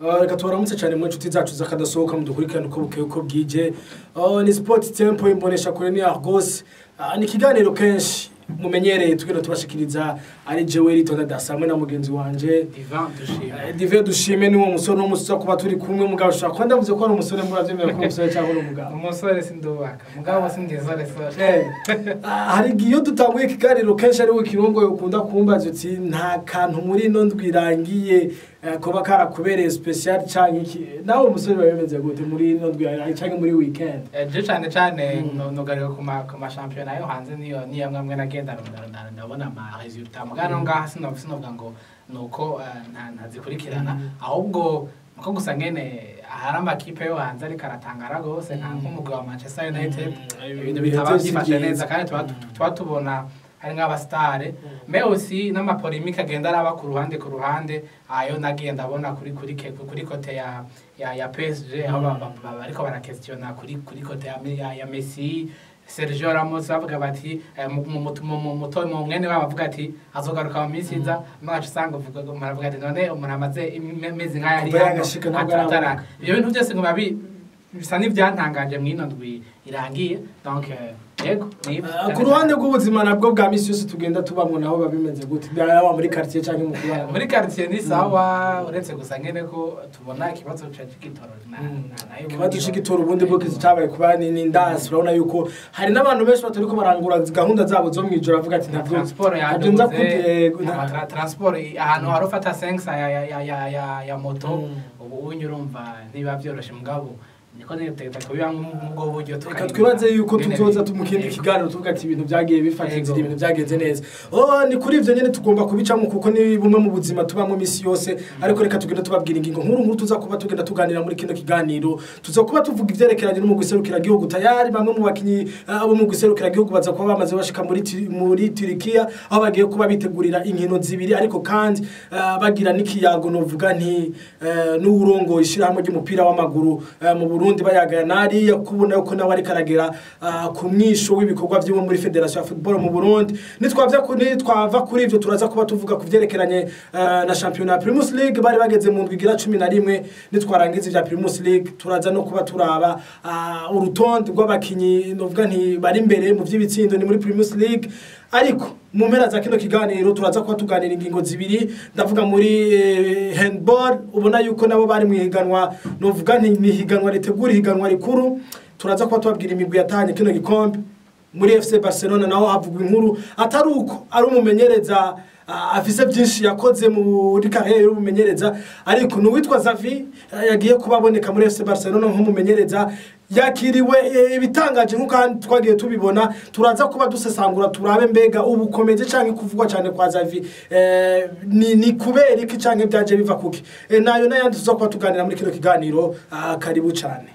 Uh, reka tubaramutse cyane mu nshuti zacu zakadasohoka mudukurikirane uko bukeye uko bwije Uh, ni sport tempo imbonesha kure ni argos Uh, ni ikiganiro kenshi mumenyereye tugenda tubashikiriza ari jewe ritonda dasa hamwe na mugenzi wanje Ivan dushima Eh, dive dushime ni uwo musore n'uwo musore kuba turi kumwe mugabo ushobora kuba ndavuze ko ari umusore murabyemera ko ari umusore cyangwa ari umugabo umusore sindubaka mugabo sindizore sore Eh, ah, hari igihe iyo dutanguye ikiganiro kenshi ari we kirongo ukunda kumbaza uti nta kantu muri ino ndwi irangiye eh, kuba karakubereye special cyangwa iki nawe umusore biba bimeze gute muri ino ndwi irangiye cyangwa muri weekend je cane cane nugarika ku ma- ku mashampiyona yo hanze niyo niyo amwe amwe nagenda ndabona- ndabona- ndabona ama resultat mugano ngaha sinovuga sinovuga ngo nuko eh, nta- ntazikurikirana ahubwo nuko gusa ngene hari amakipe yo hanze ariko aratangara rwose nka nk'umugwi wa manchester united Mm, ibintu ibintu bitaba byose byifashe byiza. neza kandi tuba tuba tubona hari nk'abasitare me aussi n'amapolemike agenda araba ku ruhande ku ruhande ayo nagiye ndabona kuri kuri ke- kuri kote ya ya ya PSG aho ba- ba- ba- bariko barakesitiona kuri kuri kote ya, ya, ya Messi Sergio Ramos bavuga bati eh, mu- mu- mu- mu- mu- muto mu mwene wabo avuga ati azogaruka mu minsi iza mwacu usanga uvuga ngo muravuga ati none umuntu amaze imezi nk'aya ari Kuva hano yagashika ntabwo arabona. atara ibyo bintu byose ngo babi bisa n'ibyantangaje mu ino ndwi irangiye donc eh, yego ni Ah, ku ruhande rw'ubuzima nabwo bwa misi yose tugenda tubamo naho biba bimeze gute yaba muri quartier cyangwa mu kubana muri quartier ni sawa uretse gusa ngene ko tubona ikibazo ca c'igitoro na- Mm. na- nayo ikibazo ubundi cy'igitora ubundi bwo kizi cyabaye kuba ni ni ndasi urabona yuko hari n'abantu benshi batari ko barangura gahunda zabo zo mu ijoro bavuga ati na ntabwo transport ntabyo nza yaduze kute- ama tra- transport i- ahantu hari ufata sensa ya ya ya ya ya ya moto Mm. ubu unyu urumva ntibiba byoroshe mugabo niko nitegeka kubiba nk'ubwo buryo reka tukarindira twibaze yuko ingene tuzoza bi- mu kindi Yego. kiganiro tuvuga ati ibintu byagiye bifata Yego. inzira ibintu byagenze neza oh ni kuri ibyo nyine tugomba kubicamo kuko ni bumwe mu buzima tubamo iminsi yose ariko reka tugenda tubabwira ingingo nkuru nkuru tuza kuba tugenda tuganira muri kino kiganiro tuza kuba tuvuga ibyerekeranye n'umugwi serukiragihugu tayari bamwe mu bakinnyi ah, bo mu giserukiragihugu baza kuba bamaze bashika muri Turi- muri turikiya aho bagiye kuba bitegurira inkino zibiri ariko kandi ah, bagira n'ikiyago novuga nti eh, n'uwurongo ishyirahamwe ry'umupira w'amaguru eh, mu burundi bayagana hariya kubona yuko nawe ariko aragera ah, ku mwisho w'ibikorwa byiwe muri federasiyo ya football mu burundi nitwava ku- nitwava kuri ibyo turaza kuba tuvuga ku byerekeranye ah, na shampiyona ya primus league bari bageze mu ndwi igira cumi na rimwe nitwarangiza ibya primus league turaza no kuba turaba ah, urutonde rw'abakinnyi novuga nti bari imbere mu by'ibitsindo ni muri primus league ariko mu mpera za kino kiganiro turaza kuba tuganira ingingo zibiri ndavuga muri eh, handball ubona yuko nabo bari mu ihiganwa novuga nti ni ihiganwa ritegura ihiganwa rikuru turaza kuba tubabwira imigwi yatahanye kino gikombe muri FC Barcelona naho havugwa inkuru atari uko ari umumenyereza ah, afise byinshi yakoze muri karere y'umumenyereza ariko ni uwitwa Xavi ah, yagiye kuba aboneka muri FC Barcelona nk'umumenyereza yakiriwe eh, ibitangaje nk'uko ahandi twagiye tubibona turaza kuba dusesangura turabe mbega ubukomezi cyangwa kuvugwa cyane kwa Xavi eh, ni, ni kubera iki cyangwa byaje biva kuki eh, nayo n'ayandi tuza kuba tuganira muri kino kiganiro ah, karibu cyane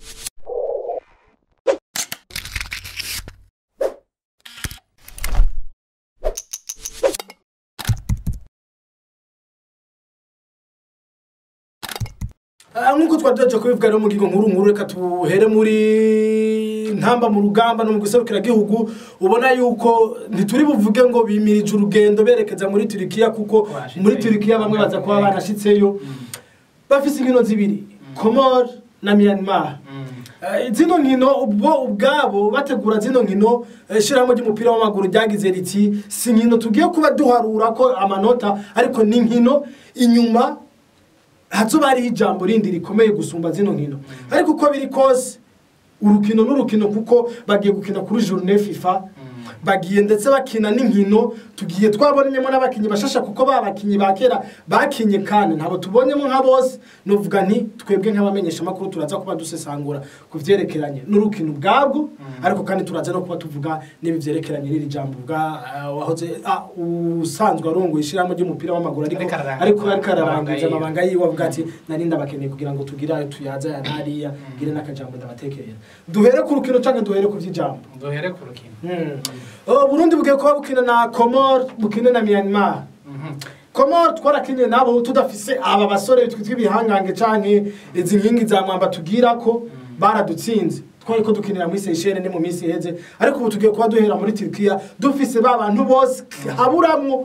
Ah, nk'uko twari tugiye kubivuga rero mu ngingo nkuru nkuru reka tuhere muri ntamba mu rugamba no mu gihugu ubona yuko ntituri buvuge ngo bimirije urugendo berekeza muri turikiya kuko Bashitseyo. muri turikiya bamwe baza kuba barashitseyo bafise inkino zibiri komor na myanmar Mm. Eh, zino nkino ubwo ubwabo bategura zino nkino eh, ishyirahamwe ry'umupira w'amaguru ryagize riti si nkino tugiye kuba duharura ko amanota ariko ni nkino inyuma hazoba hariho ijambo rindi rikomeye gusumba zino nkino ariko uko biri kose urukino n'urukino kuko bagiye gukina kuri journée fifa bagiye ndetse bakina n'inkino tugiye twabonyemo n'abakinnyi bashasha kuko ba bakinnyi ba kera bakinye kandi ntabwo tubonyemo nka bose nuvuga nti twebwe nk'abamenyesha amakuru turaza kuba dusesangura ku byerekeranye n'urukino ubwabwo ariko kandi turaza no kuba tuvuga n'ibi byerekeranye n'iri jambo bwa ah, wahoze ah, usanzwe arongoye ishyirahamwe ry'umupira w'amaguru ariko Ariko ararangiza ariko ariko ararangiza amabanga amabanga yiwe avuga ati nari ndabakeneye kugira ngo tugire ayo tuyaza ya nariya ngire n'akajambo ndabatekerera duhere ku rukino cyangwa duhere ku by'ijambo duhere ku rukino Oh, Burundi bugiye kuba bukina na Comor bukine na Myanmar Mhm. Comor twarakinye nabo tudafise aba basore twitwa ibihangange canke izi nkingi za mwamba tugira ko baradutsinze twari ko dukinira muri Seychelles ni mu minsi iheze ariko ubu tugiye kuba duhera muri Turkiya dufise ba bantu bose haburamwo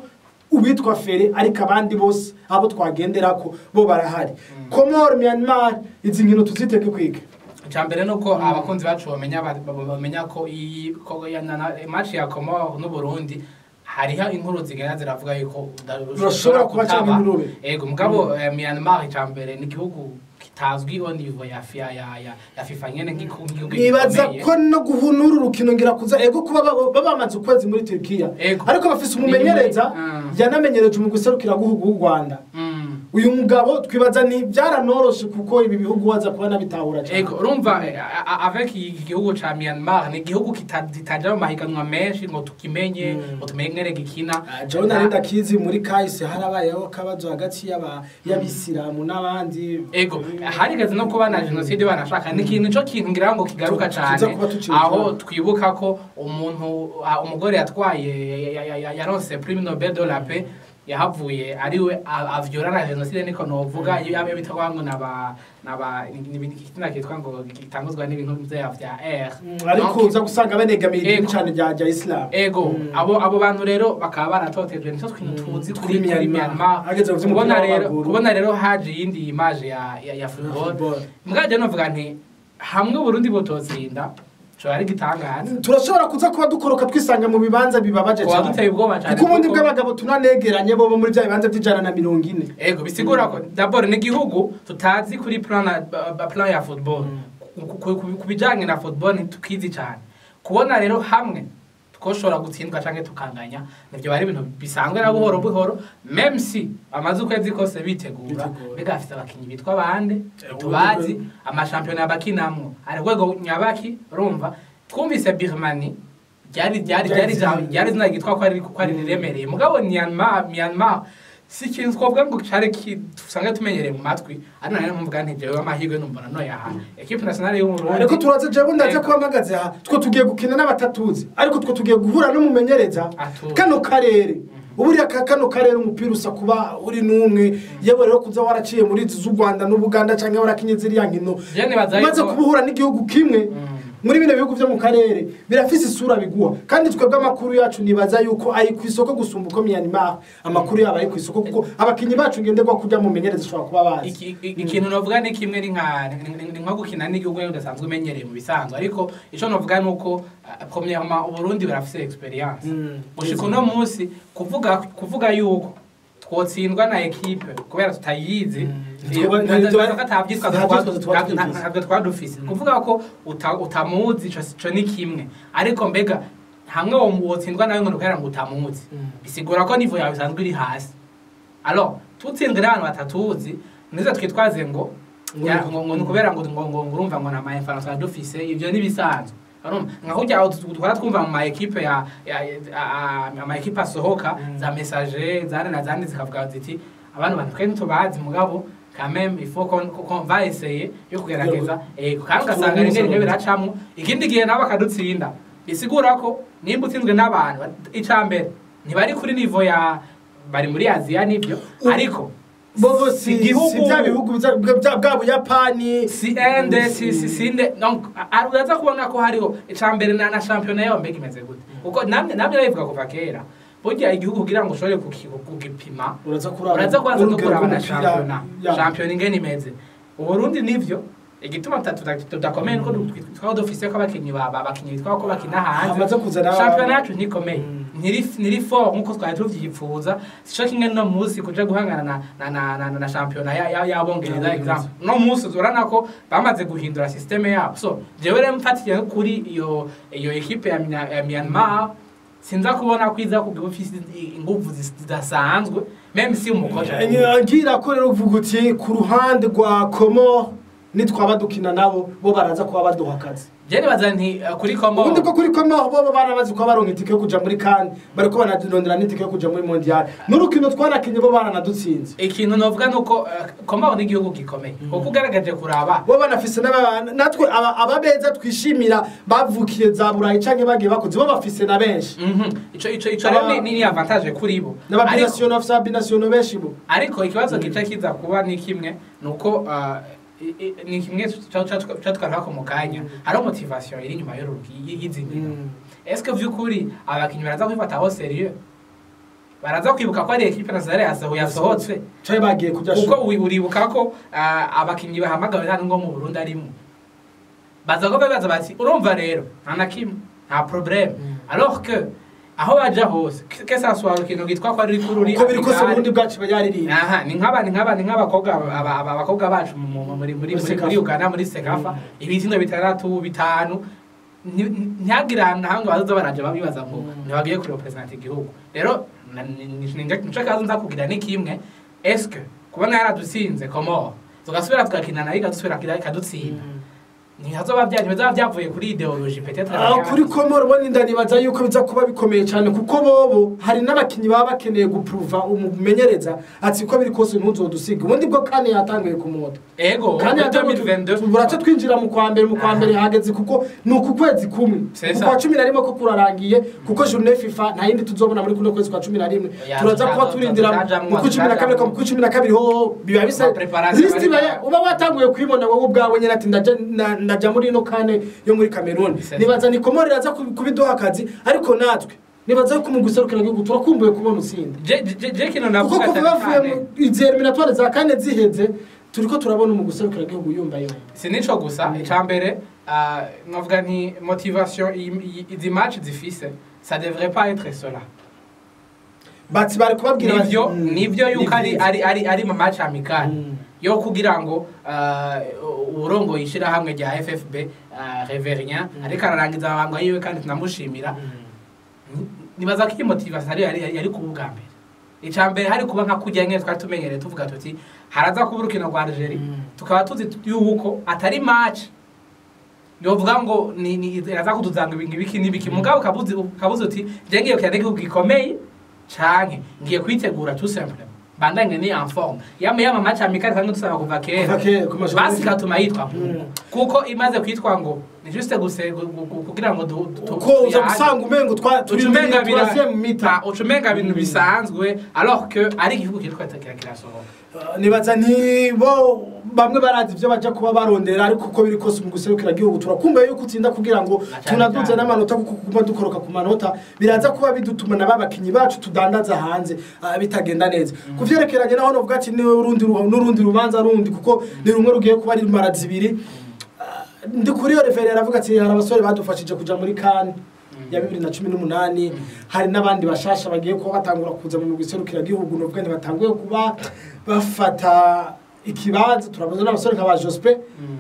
uwitwa fere ariko abandi bose abo twagenderako bo barahari komoro myanmar izi nkino tuziteke kwiga icambere nuko abakunzi bacu bamenya ba- ba- bamenya ko iyi ko ya- na- na- match ya Comore n'u Burundi hariho inkuru zigenda ziravuga yuko uda- Urashobora kuba kutaba. canke ntirube. Ego mugabo eh, Myanmar icambere ni igihugu kitazwi au niveau ya FIA ya ya, ya FIFA nyene nk'igihugu nk'igihugu nibaza gikomeye. ko no guhunura urukino ngira kuza ego kuba baba baba bamaze ukwezi muri Turkiya Ego. ariko bafise umumenyereza Mm. yanamenyereje mu guserukira guhugu w'u Rwanda Mm. uyu mugabo twibaza ni byaranoroshe kuko ibi bihugu waza kuba nabitahura cyane Ego urumva eh, a- a- avec iki gihugu ca Myanmar ni igihugu kita- kitaja mu mahiganwa menshi ngo tukimenye Mm. ngo tumenye ngere gikina Jewe nari ndakizi muri kahise harabayeho akabazo hagati y'aba- y'abisilamu n'abandi ego harigeze no kuba na jenoside banashaka ni ikintu cyo kintu ngira ngo kigaruka Tu- cyane tuza kuba tukiri aho kumwe. twibuka ko umuntu ah, umugore yatwaye ya- ya- ya- yaronse prime nobel de la paix yahavuye ariwe a- avyora na jenoside niko novuga iyo yabe bitwa ngo naba naba ikina kitwa ngo gitanguzwa n'ibintu vya vya R Mm, ariko Donc, uza gusanga banegamiye idini Ego. cyane rya rya isilamu ego Mm. abo abo bantu rero bakaba baratotejwe nicyo twintu tuzi Kuri kuri kuri Myanmar. Myanmar Hageze mu vy'umupira kubona rero w'amaguru. kubona rero haje iyindi image ya ya, ya football Football. mbwaje novuga nti hamwe Burundi butotsinda cyo ari gitangaza turashobora kuza kuba dukoroka twisanga mu bibanza bibabaje kuba cyane duteye ubwoba cyane kuko ubundi kuko- bw'abagabo tunanegeranye bo bo muri bya bibanza by'ijana na mirongo ine ego bisigura ko d'abord ni igihugu tutazi kuri plan na- ba- ba- plan ya football Ku- ku- ku- ku bijanye na football ntitukizi cyane kubona rero hamwe twoshobora gutsindwa canke tukanganya nivyo bari ibintu bisanzwe na buhoro buhoro meme si amaze ukwezi kose bitegura Bitegura. mbega afite abakinyi bitwa bande Eh, tubazi ubundi amashampiyona bakinamwo ari rwego nyabaki urumva twumvise birmani ryari ryari ryari Ryari- ryari zina gitwa ko ari ko ari riremereye mugabo Myanmar Myanmar si ikintu twavuga ngo cari ki usanga tumenyereye mu matwi ari nayo mvuga nti jewe amahirwe numbona no yaha equipe nationale yo mu Burundi ariko turaze jewe ndaze Ego. kuba mpagaze aha two tugiye gukina n'abatatuzi ariko two tugiye guhura n'umumenyereza Atuzi. kano karere uburiya ka kano karere umupira usa kuba uri n'umwe yewe rero kuza waraciye muri izi z'u rwanda n'ubuganda cyangwa warakinye ziriya nkino Je nibaza umaze yuko- kuba uhura n'igihugu kimwe Mm. muri bino bihugu byo mu karere birafise isura biguha kandi twebwe amakuru yacu nibaza yuko ari ku isoko gusumba uko Myanmar amakuru yabo ari ku isoko kuko abakinyi bacu ngenderwa kujya mu menyereza ushobora kuba bazi Iki- iki- ikintu novuga ni kimwe ni nka ni- ni- ni nko gukina n'igihugu rero udasanzwe umenyereye mu bisanzwe ariko ico novuga ni uko ah, premièrement uburundi burafise experience Mm. gushika uno munsi kuvuga kuvuga yuko twotsindwa na ekipe kubera tutayizi Mm. iyo- Tuba- ntazo- tuba- ntazo atavyitwa nta twa- vyitwazo tuba nta- twumvise. nta- ntabwo twadufise kuvuga ko uta- utamuzi ico ico ni kimwe ariko mbega hamwe wo- wotsindwa nawe ngo nukubera ngo utamuzi Mm. bisigura ko nivo yawe isanzwe iri hasi alors tutsindwe n'abantu batatuzi nizo twitwaze ngo Ngo ya- ni- ngo ngo ni ukubera ngo ngo ngo ngo urumva ngo nta ma information dufise ivyo ni bisanzwe urumva nka kurya aho tu- twara twumva mu ma equipe ya ya- ya- ama equipe asohoka Mm. za messager zane na zandi zikavuga ziti abantu bantu twe ntitubazi mugabo quand même il faut qu'on qu'on va essayer yo kugerageza eh kandi ugasanga rimwe rimwe biracamwo ikindi gihe nabo bakadutsinda bisigura ko nimba utsinzwe n'abantu icambere ntibari kuri nivo ya bari muri aziya nibyo U- ariko bobo si igihugu- si bya bihugu bya- bwa bwa buyapani si ende si si sinde donc a- uraza kubona ko hariho icambere na na championnat yaho mbega imeze gute kuko namwe namwe nabivuga kuva kera burya igihugu kugira ngo ushobore kuki- kugipima uraza kuraba uraza kubanza no urugero kuraba na rw'umupira, championnat ya. championnat ingene imeze uburundi nivyo igituma tuta- tuta- tudakomeye nuko twaba dufise ko abakinyi ba ba- abakinyi bitwa ko bakina hanze Hamaze kuzana- championnat yacu ntikomeye Mm. ntiri ntiri fort nkuko twari tuvyipfuza sico kimwe no musi kuja guhangana na na na na, na championnat ya ya yabongereza Yabongereza. example no musi urana ko bamaze guhindura systeme yabo so jewe rero mfatiye kuri iyo iyo equipe ya, Mya- ya Myanmar sinza kubona ko iza kugira ufise inguvu zis- zidasanzwe meme si umukoca ngira ko rero uvuga uti ku ruhande rwa komo nitwaba dukina nabo bo baraza kuba baduha akazi je nibaza nti uh, kuri komo ubundi ko kuri komo bo baramaze kuba baronka itike yo kuja muri kane bariko banarondera n'itike yo kuja muri mondial n'urukino twanakinye bo baranadutsinze ikintu novuga nuko uh, komo ni igihugu gikomeye kuko ugaragaje kuraba bo banafise n'aba- natwe aba- ababeza twishimira bavukiye za burayi canke bagiye bakuze bo bafise na benshi Mhm. ico ico ico rero ni- ni ni avantage kuri bo Ariko- n'ababinasiyono bafise ababinasiyono benshi bo ariko ikibazo gica kiza kuba ni kimwe ni uko uh, i- i- ni kimwe catwarako mu kanya hariho motivation iri inyuma y'uru- y- y'izi nkino eske vy'ukuri abakinyi baraza kubifataho serieux baraza kwibuka ko ari ekipe nationale yasoho yasohotse cari bagiye kurya kuko shu uri- uribuka ko ah, abakinnyi bahamagawe nta ngo mu Burundi arimo baza ko babaza bati urumva rero nta na kimwe nta problème alors que aho baja hose que ça soit ikintu gitwa ko ari kuri uko biri kose uburundi bwacu bayaririmba aha ni nk'aba ni nk'aba ni nk'abakobwa aba- aba- abakobwa bacu mu- mu- muri muri muri Sekafa. muri Uganda muri Sekafa ibitsindo bitandatu bitanu ni- ni- ntihagire ahantu na hamwe bazoza baraje babibaza ngo ntibagiye kuri represent igihugu rero na- ni- ni- ni- nico kazo nza kugira ni kimwe eske kubona yaradutsinze komo tugasubira tugakina nayo ikadusubira ikadutsinda ntihazoba bya ntibizaba byavuye kuri ideologie peut-être aho kuri komoro bo ninda nibaza yuko biza kuba bikomeye cyane kuko bobo hari n'abakinnyi baba bakeneye gupuruva umumenyereza ati uko biri kose ntuzodusiga ubundi bwo kane yatanguye kumota ego kandi muri 2022 burace twinjira mu kwa mbere mu kwa mbere hageze kuko ni uku kwezi kumwe C'est mu ça. kwa cumi na rimwe ko kurarangiye kuko journée fifa nta yindi tuzobona muri kuno kwezi kwa cumi na rimwe Ya, turaza kuba tuzaza- turindira tuzajamwo, mu kwa cumi na kabiri tuzajamwo. ku cumi na kabiri ho biba bisa Ma preparation lisiti bari- iba- uba watanguye kuyibona wowe ubwawe nyine ati ndaja na- ndaja muri ino kane yo muri kameruni C'est ça. nibaza ni komori iraza kubi- kubiduha akazi ariko natwe nibaza yuko mu guserukira igihugu turakumbuye kubona utsinda je je- je kino kuko navuga kuva cyane bavuye cyane. mu izi eliminatwari za kane ziheze turiko turabona mu guserukira igihugu yumva yumva si nico gusa icambere uh, novuga nti motivation i- i- izi match zifise ça devrait pas être cela bati bari kubabwira bati, nivyo mm, nivyo yuko ari nivyiza. ari ari ari mu match amical Mm. yo kugira ngo uh, urongo yishira hamwe rya FFB uh, Reverien ariko ararangiza abangwa yiwe kandi tunamushimira nibaza ko iyi motivation ari yari yari kuba ubwa mbere icambere hari kuba nka kujya nyine twari tumenyereye tuvuga tuti haraza kuba urukino rwa Algeria Mm. tukaba tuzi yuko atari match yovuga ngo ni ni iraza kutuzanga ibintu biki n'ibiki mugabo ukabuze ukabuze uti je ngiye kujya igihugu gikomeye canke ngiye kwitegura tout simplement bandanye ni en forme yama yama match amical kandi dusaba kuva Kuva kera kera, ku mashuri. basi katuma yitwa Mm. kuko imaze kwitwa ngo ni juste guse gu- gu- gu- kugira ngo du- du- uko uza tuyage. gusanga umengo twa turi ucumenga muri troisième mita ucumenga ibintu bisanzwe alors que ari igihugu kiriko kira kirasohoka Uh, nibaza nti bo bamwe barazi ibyo baja kuba barondera ariko uko biri kose mu guserukira igihugu turakumbuye yuko utsinda kugira ngo Na cyane tunaduze cyane. n'amanota kuko kuba dukoroka ku manota biraza kuba bidutuma na babakinyi bacu tudandaza hanze uh, bitagenda neza ku vyerekeranye naho novuga ati ni urundi ru- n'urundi rubanza rundi kuko ni rumwe rugiye kuba ari mara zibiri Uh, ndi kuri iyo refere aravuga ati hari abasore badufashije kuja muri kane ya bibiri na cumi n'umunani hari n'abandi bashasha bagiye kuba batangura kuza mu guserukira igihugu novuga ntibatanguye kuba bafata ikibanza turabuze n'abasore nka ba jospe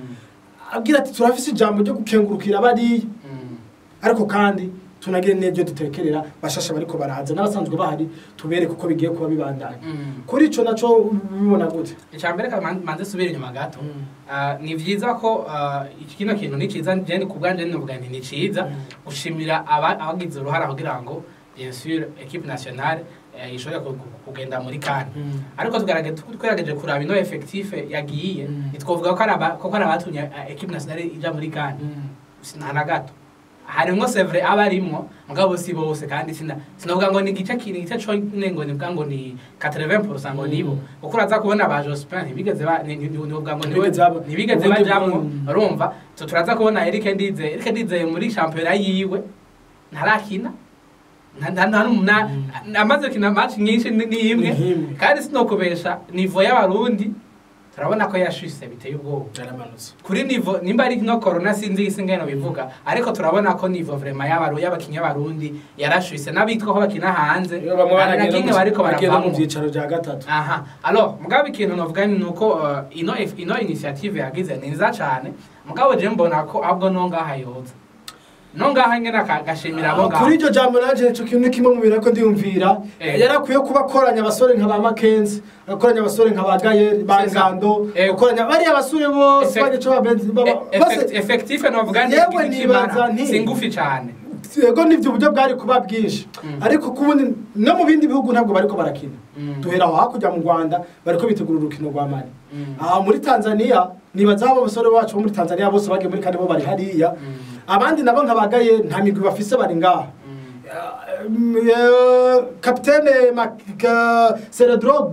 abwira ati turafise ijambo ryo gukengurukira bariya ariko kandi tunagire n'ibyo dutekerera bashasha bariko baraza n'abasanzwe bahari tubereke uko bigiye kuba bibandanya kuri ico naco bibona gute icambere ka man- manze subira inyuma gato Mm. Ah, ni vyiza ko ah, iki kino kintu ni ciza jeni ku bwanje novuga nti ni ciza Mm. gushimira aba- abagize uruhara kugira ngo bien sûr equipe nationale eh, ishobore ku- ku- kugenda muri kane ariko tugaragaje twagerageje kuraba ino effectif yagiye Mm. ntitwovuga ko ari aba- ko ari abatumye eh, equipe nationale ija muri kane nta na gato harimwo sevre aba arimwo mugabo si bose kandi sina sinavuga ngo ni igice kini igice cone ngo nivuga ngo ni 80% ngo nibo kuko uraza kubona ba Jospin ntibigeze ba ni- ni- nivuga ngo niwe Ntibigeze baba- ntibigeze ubundi bajamwo bwo- urumva so turaza kubona Eric Ndize Eric Ndize muri championnat yiwe ntarakina nta- nta- nta n'umuna- amaze kina match nyinshi ni ni imwe Ni imwe. kandi sinokubesha nivo y'abarundi turabona ko yashise biteye ubwoba yaramanutse kuri nivo nimba ari no corona sinzi isi ngeno bivuga ariko turabona ko nivo vraiment y'abaru y'abakinnyi b'abarundi yarashwise n'abitwa ko bakina hanze iyo bamwe hari na baragenda kimwe mu- bariko bagenda mu baravamo byicaro bya gatatu aha alors mugabo ikintu novuga ni uko uh, ino ino initiative yagize ni nziza cyane mugabo je mbona ko ahubwo no ngaha yoza no ngaha nyene aka- agashimira abo ngaho kuri iryo jambo nanje ico kintu ni kimwe mu bintu ko ndiyumvira Eh. yarakwiye kuba akoranya abasore nka ba makenzi agakoranya abasore nka ba gayeri ba C'est ça. ngando Eh. akoranya bariya basore bose Effect- bagico babenzi baba E- bose effect- effectif novuga ni Yewe igiti nibaza kimara, nti- si ngufi cyane yego nivyo uburyo bwari kuba bwinshi Mm. ariko kubundi no mu bindi bihugu ntabwo bariko barakina Mm. duhera aho hakurya mu rwanda bariko bitegura urukino rwa mali Mm. aha muri tanzania nibaza abo basore bacu bo muri tanzania bose bagiye muri kane bo bari hariya Mm. abandi nabo nkabagaye nta migwi bafise bari ngaha Mm. kapitene Seredrogba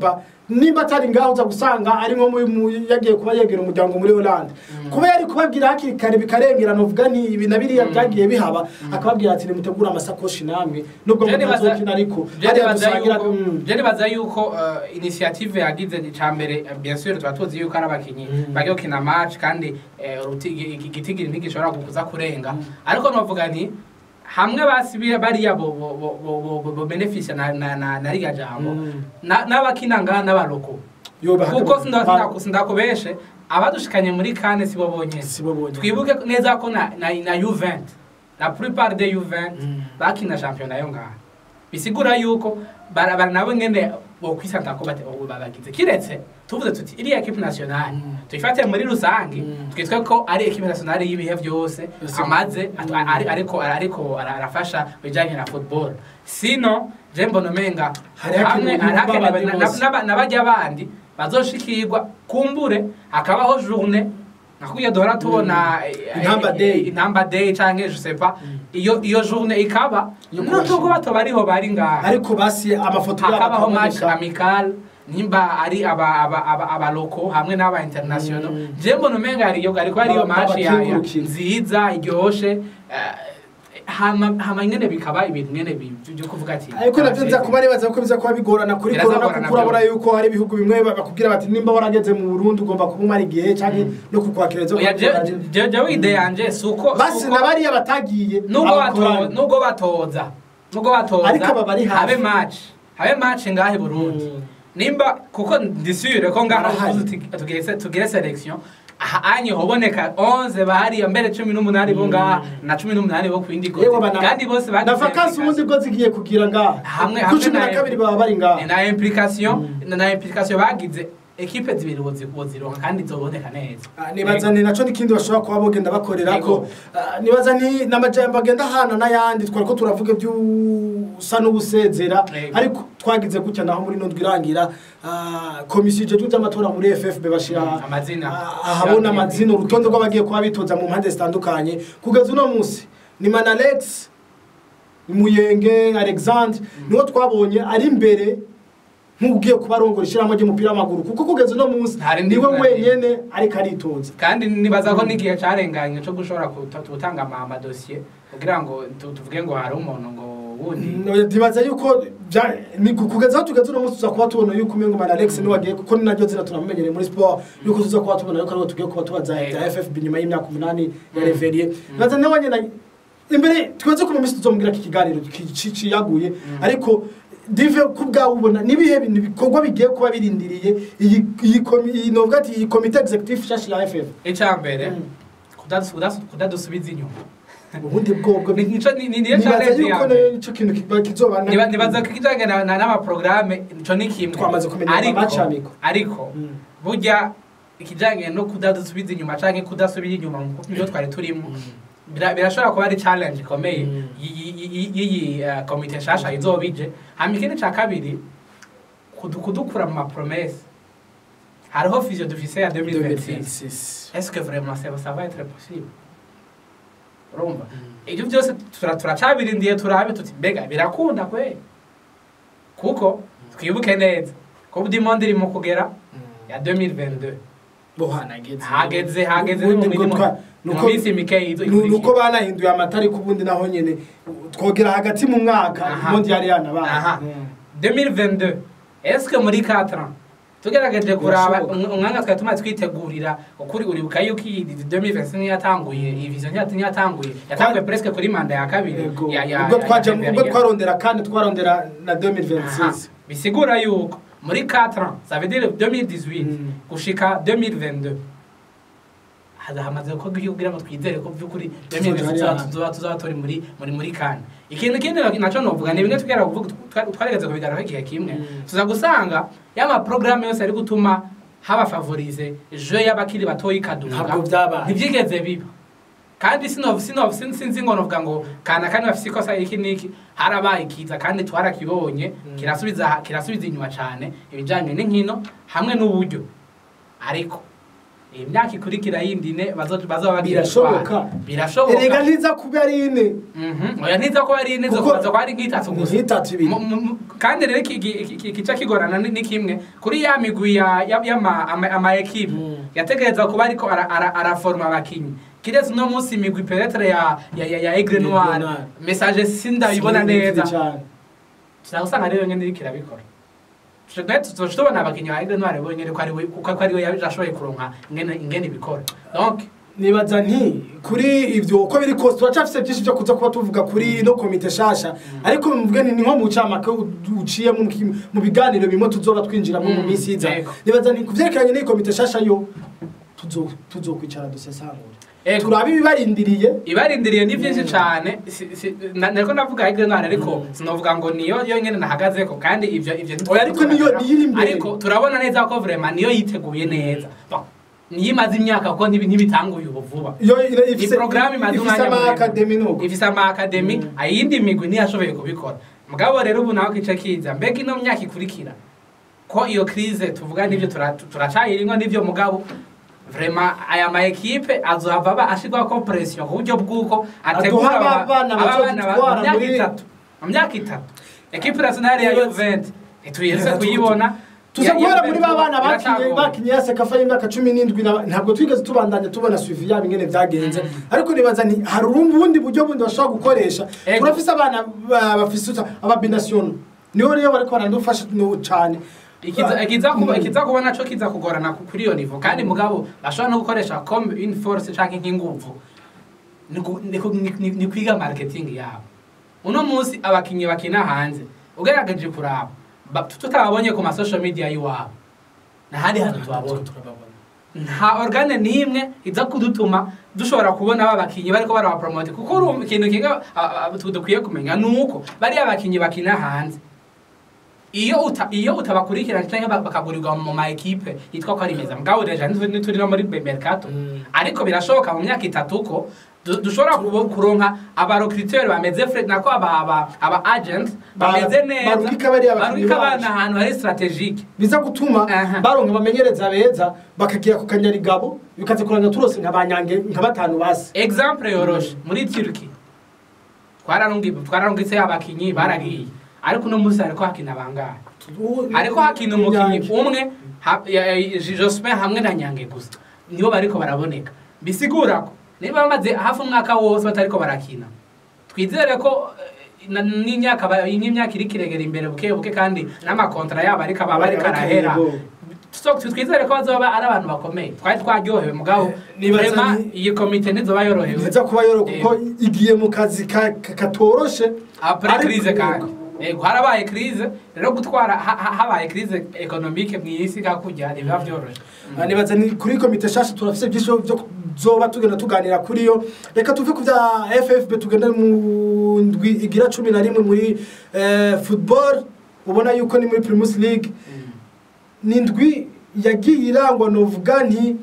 nimba atari ngaho uza gusanga ari nko mu- mu- yagiye kuba yegera umuryango muri Hollande kuba yari kubabwira hakiri kare bikarengerana uvuga ni ibi na biriya byagiye bihaba akababwira ati nimutegure amasakoshi namwe nubwo Je nibaza- mutazokina ariko je hariya nibaza dusangira yuko- mm. je nibaza yuko uh, initiative yagize icya mbere eh, bien sûr tuba tuzi yuko ari abakinnyi Mm. bagiye gukina match kandi eh, uruti- igi- igi- igitigiri ntigishobora kuza kurenga ariko novuga ni hamwe basibira bariya bo bo bo bo bo- bo bo benefisia na na na na riga jambo Mm. na- n'abakina ngaha n'abaroko Yo, bahaka- kuko sinda- ba- sinda- sindakubeshe abadushikanye muri kane sibo bonyene si bo bonyine. twibuke neza ko na na, na Juventus la plupart de Juventus Mm. bakina shampiyona yo ngaha bisigura yuko bara bara nabo nyene bokwisanta ko bate ubu babagize kiretse tuvuze tuti iriya equipe nationale Mm. tuyifate muri rusange Mm. twitwe ko ari equipe nationale y'ibihe byose Yes. amaze atu- ari- ariko ariko ara- arafasha bijanye na football sino je mbona umenga Hari hamwe hakenewe hari hakenewe babandi na- bose. na- n'abajya bandi bazoshikirwa kumbure hakabaho journée nakuya duhora tubona eh, Intamba eh, day. intamba day canke je sais pas iyo iyo journée ikaba Yo nubwo kubashimira. bato bariho bari ngaha ariko basi amafoto yabo hakabaho match akaboneka. amical nimba ari aba aba aba abaloko hamwe n'aba international Mm. je mbona umenga hariyo ariko hariyo Ba- match ya ya- babakengurukira. nziza iryoshe eh, hama hama nyene bikaba ibintu nyene bi- byo kuvuga ati ariko navyo nza kuba nibaza ko biza kuba bigorana kuri Biraza corona kugorana kuko urabona byo. yuko hari ibihugu bimwe bakubwira bati nimba warageze mu Burundi ugomba kuba umara igihe canke no kukwakira zo oya je je je ide yanje suko basi na bariya batagiye nubwo abakorana. batoza nubwo batoza nubwo batoza Ariko aba bari hafi. habe match habe match ngahe Burundi Mm. nimba kuko ndisure ko ngaho Barahari. uvuze uti tugire se- tugire selection aha anye hoboneka 11 bahari mbere 18 bo ngaha na 18 bo kwindi Yewe goti bana- kandi bose na bagize vakansi ubundi bwo zigiye kugira ngaha hamwe ku hamwe cumi na kabiri baba bari ngaha na implication na implication bagize ekipe zibiri bozi- bozironka kandi zoboneka neza Ah, nibaza ni naco n'ikindi bashobora kuba bogenda bakorera ko Yego. Ah, nibaza ni n'amajambo agenda hana n'ayandi twari ko turavuga iby'usa n'ubusezera Yego. ariko twagize gutya naho muri nundwi irangira ah, komisiyo ijejwe iby'amatora muri FFB bashira Mm, amazina. ah, ahabona amazina urutonde rw'abagiye kuba bitoza mu mpande zitandukanye kugeza uno munsi ni Manalex Muyenge Alexandre niwo twabonye ari imbere nk'ugiye kuba arongora ishyirahamwe ry'umupira w'amaguru kuko kugeza uno munsi Hari indi niwe ngorane. wenyene ariko aritoza kandi nibaza ko n'igihe carenganye cyo gushobora kuta- gutanga ama amadosiye kugira ngo tu- tuvuge ngo hari umuntu ngo wundi ndibaza yuko bya- ni ku- kugeza aho tugeze uno munsi tuza kuba tubona yuko umengo man alex niwe agiye kuko ni naryo zina tunamenyereye muri sport yuko tuza kuba tubona yuko ariwe tugiye kuba tubaza Yego. bya ffb nyuma y'imyaka umunani ya reveriye nibaza nawe nyine imbere tweze ko mu minsi tuzomubwira ko ikiganiro ki- ci- ciyaguye ariko dive ku bwawe ubona nibihe bintu bikorwa bigiye kuba birindiriye iyi iyi komi- iyi novuga ati iyi komite executive shashi ya ff icya mbere Mm. kudasu- kudasu- kudadusubiza inyuma ubundi bwobwo Ni- nico ni- ni- niyo nibaza challenge yuko ya mbere. nico kintu kiba kizoba na- Niba- nibaza ko ikijanye na- na- n'amaprograme ico ni kimwe Twamaze kumenya Ariko- amacamiko. ariko Mm. burya ikijanye no kudadusubiza inyuma canke kudasubira inyuma mu byo twari turimo bira- birashobora kuba ari challenge ikomeye Mm. y- y- y- y'iyi uh, komite nshasha izobije hama ikindi ca kabiri kudu- kudukura mu mapromese hariho vision dufise ya 2026 2026 est-ce que vraiment ça, ça va être possible urumva ibyo byose tura- turacabirindiye turabe tuti mbega birakunda kwe kuko twibuke neza ko dimonde iri mu kugera ya 2022 bo hanageze hageze hageze Ubundi mu ngo minsi- twa- mu nuko- minsi mikeyi izo nu- nuko ikurikira. banahinduye amatari ku bundi naho nyene twogera hagati mu mwaka Aha. ubundi yari yanabaye Aha. Mm. 2022 est-ce que muri 4 ans tugerageje kuraba Birashoboka. um- umwanya twari tumaze twitegurira ukuri uribuka yuko iyi 2026 niyo yatanguye iyi vision niyo niyo yatanguye yatanguye presque kuri manda ya kabiri Yego. ya ya ubwo ya- twaje ya- ubwo ya- twarondera kandi twarondera na Aha. 2026 bisigura yuko muri 4 ans ça veut dire 2018 Mm. gushika 2022 haza hamaze ko kugira ngo twizere ko by'ukuri Tuzoja 2026 hariya hantu. tuzaba tuzaba turi muri muri muri kane ikintu kindi naco novuga ni bimwe tugera kuvuga twa- twarigeze kubigaragaho igihe kimwe Mm. tuza gusanga yama programme yose ari gutuma haba favorize je y'abakiri batoyi kaduga Ntabwo vyabaye. ntibyigeze biba kandi sinov sinov sin- sinzi ngo novuga ngo kana kandi bafise ikosa iki niki harabaye ikiza kandi twarakibonye Mm. kirasubiza kirasubiza inyuma cyane ibijanye n'inkino hamwe n'uburyo ariko iyi myaka ikurikira yindi ine bazo- bazoba bagiye Birashoboka. gutwara. birashoboka erega ntiza kuba ari ine Mhm. oya ntiza ko ari ine zo Kuko- kubaza ko ari nk'itatu Ni gusa nk'itatu ibiri. Mu- mu- mu- kandi rero iki- iki- iki- ikica kigorana ni ni kimwe kuri ya migwi ya- ya- y'ama- ama ama ekipe Mm. yategereza kuba ariko ara- ara- araforma abakinyi kiretse uno munsi imigwi penetre ya ya ya ya Aigle Aigle Noir Noir. message sindabibona Sinzi neza cyane. usanga rero nyine iriko irabikora tuzoca tubona abakinyi ba Aigle Noir bonyene ko ari we kuko ko ari we yashoboye kuronka ingene ingene ibikora donc nibaza nti kuri ibyo uko biri kose turacafise byinshi byo kuza kuba tuvuga kuri no komite shasha ariko mvuge ni nko mu camake uciye mu ki- mu biganiro bimwe tuzoba twinjiramo mu Mm, minsi iza yego. nibaza nti kuvyerekeranye n'iyi komite shasha yo tuzo tuzokwicara dusesangura Yego. turabe ibibarindiriye ibarindiriye ni byinshi cyane si- si- na- nariko navuga Aigle Noir ariko sinovuga ngo niyo yo nyene nahagazeko kandi ivyo ivyo ntitwe- Oya, ariko niyo- niyo iri imbere. ariko turabona neza ko vraiment niyo yiteguye neza Bon, niyo imaze imyaka kuko ntibi- ntibitanguye ubu vuba yo ira- iyi ifise porogaramu imaze ifise umwanya ama muremure. akademi nuko ifise ama akademi ayindi migwi ntiyashoboye kubikora mugabo rero ubu nawe kice kiza mbega ino myaka ikurikira ko iyo crise tuvuga n'ivyo tura- turacayirimwo n'ivyo mugabo vraiment aya ma ekipe azohava aba ashirwaho ko pression ku buryo bw'uko ategura Aduha aba- abana aba bana ba- bazodutwara mu myaka muri- itatu mu myaka itatu ekipe nationale ya Yes. Juventus ntituyeretse kuyibona tuza Ya- guhera ya muri Juventus ba bana bakinye iracagomba. bakinye ya sekafa y'imyaka cumi n'indwi na- ntabwo twigeze tubandanya tubona suivi yabo ingene vyagenze ariko nibaza ni hari ubundi buryo bundi bashobora gukoresha Ego. turafise abana ba- bafise uta- ababinasiyono niho rero bariko barandufasha no cane ikiza ikiza kuba Mm. ikiza kuba naco kiza kugorana ku- kuri iyo nivo kandi mugabo bashobora no gukoresha comme une force canke nk'inguvu ni ku- ni ku- ni- ni- ni kwiga marketing yabo uno munsi abakinyi bakina hanze ugerageje kuraba ba- tutababonye ku masocial media y'iwabo ntahandi hantu tubabona nta organe n'imwe iza kudutuma dushobora kubona ba bakinyi bariko barabapromote kuko uru- ikintu kimwe a- a- tu- dukwiye kumenya ni uko bariya bakinyi bakina hanze iyo uta, iyo utabakurikirana canke ba- bakagurirwa mu ma ekipe yitwa ko ari meza mugabo deja nituri nituri no muri mercato Mm. ariko birashoboka mu myaka itatu ko du- dushobora kubo- kuronka abarokriteur bameze fre nako aba aba, aba agent Ba- bameze neza barungika bariya bakinyi barungika abana bacu. ahantu hari strategique biza gutuma Aha. baronka abamenyereza beza bakagira ku kanyarigabo bikaza kuranga turose nka banyange nka batanu basi exemple yoroshe muri Turkey twararungi twararungitse abakinyi baragiye ariko uno munsi hariko hakina bangahe ariko hakina umukinyi umwe ha- ya- ya- Jospin hamwe na Nyange gusa nibo bariko baraboneka bisigura ko niba bamaze hafi umwaka wose batariko barakina twizere ko eh, na- n'imyaka ba- n'imyaka iri kiregera imbere buke buke kandi n'amakontra yabo ariko aba bariko arahera So, twizere ko bazoba ari abantu bakomeye twari twaryohewe mugabo Nibaza vraiment ni- iyi komite ntizoba yorohewe ntiza kuba yoro kuko igiye mu kazi ka- ka- katoroshe après Ariko- crise kandi yego harabaye crise rero gutwara ha- ha- habaye crise economique mu isi kakujya ntibiba vyoroshe Ah, nibaza ni kuri komite shasha turafise byinshi byo zoba tugenda tuganira kuri yo reka tuve ku bya ffb tugenda mu ndwi igira cumi na rimwe muri eh, football ubona yuko ni muri primus league ni indwi yagiye irangwa novuga nti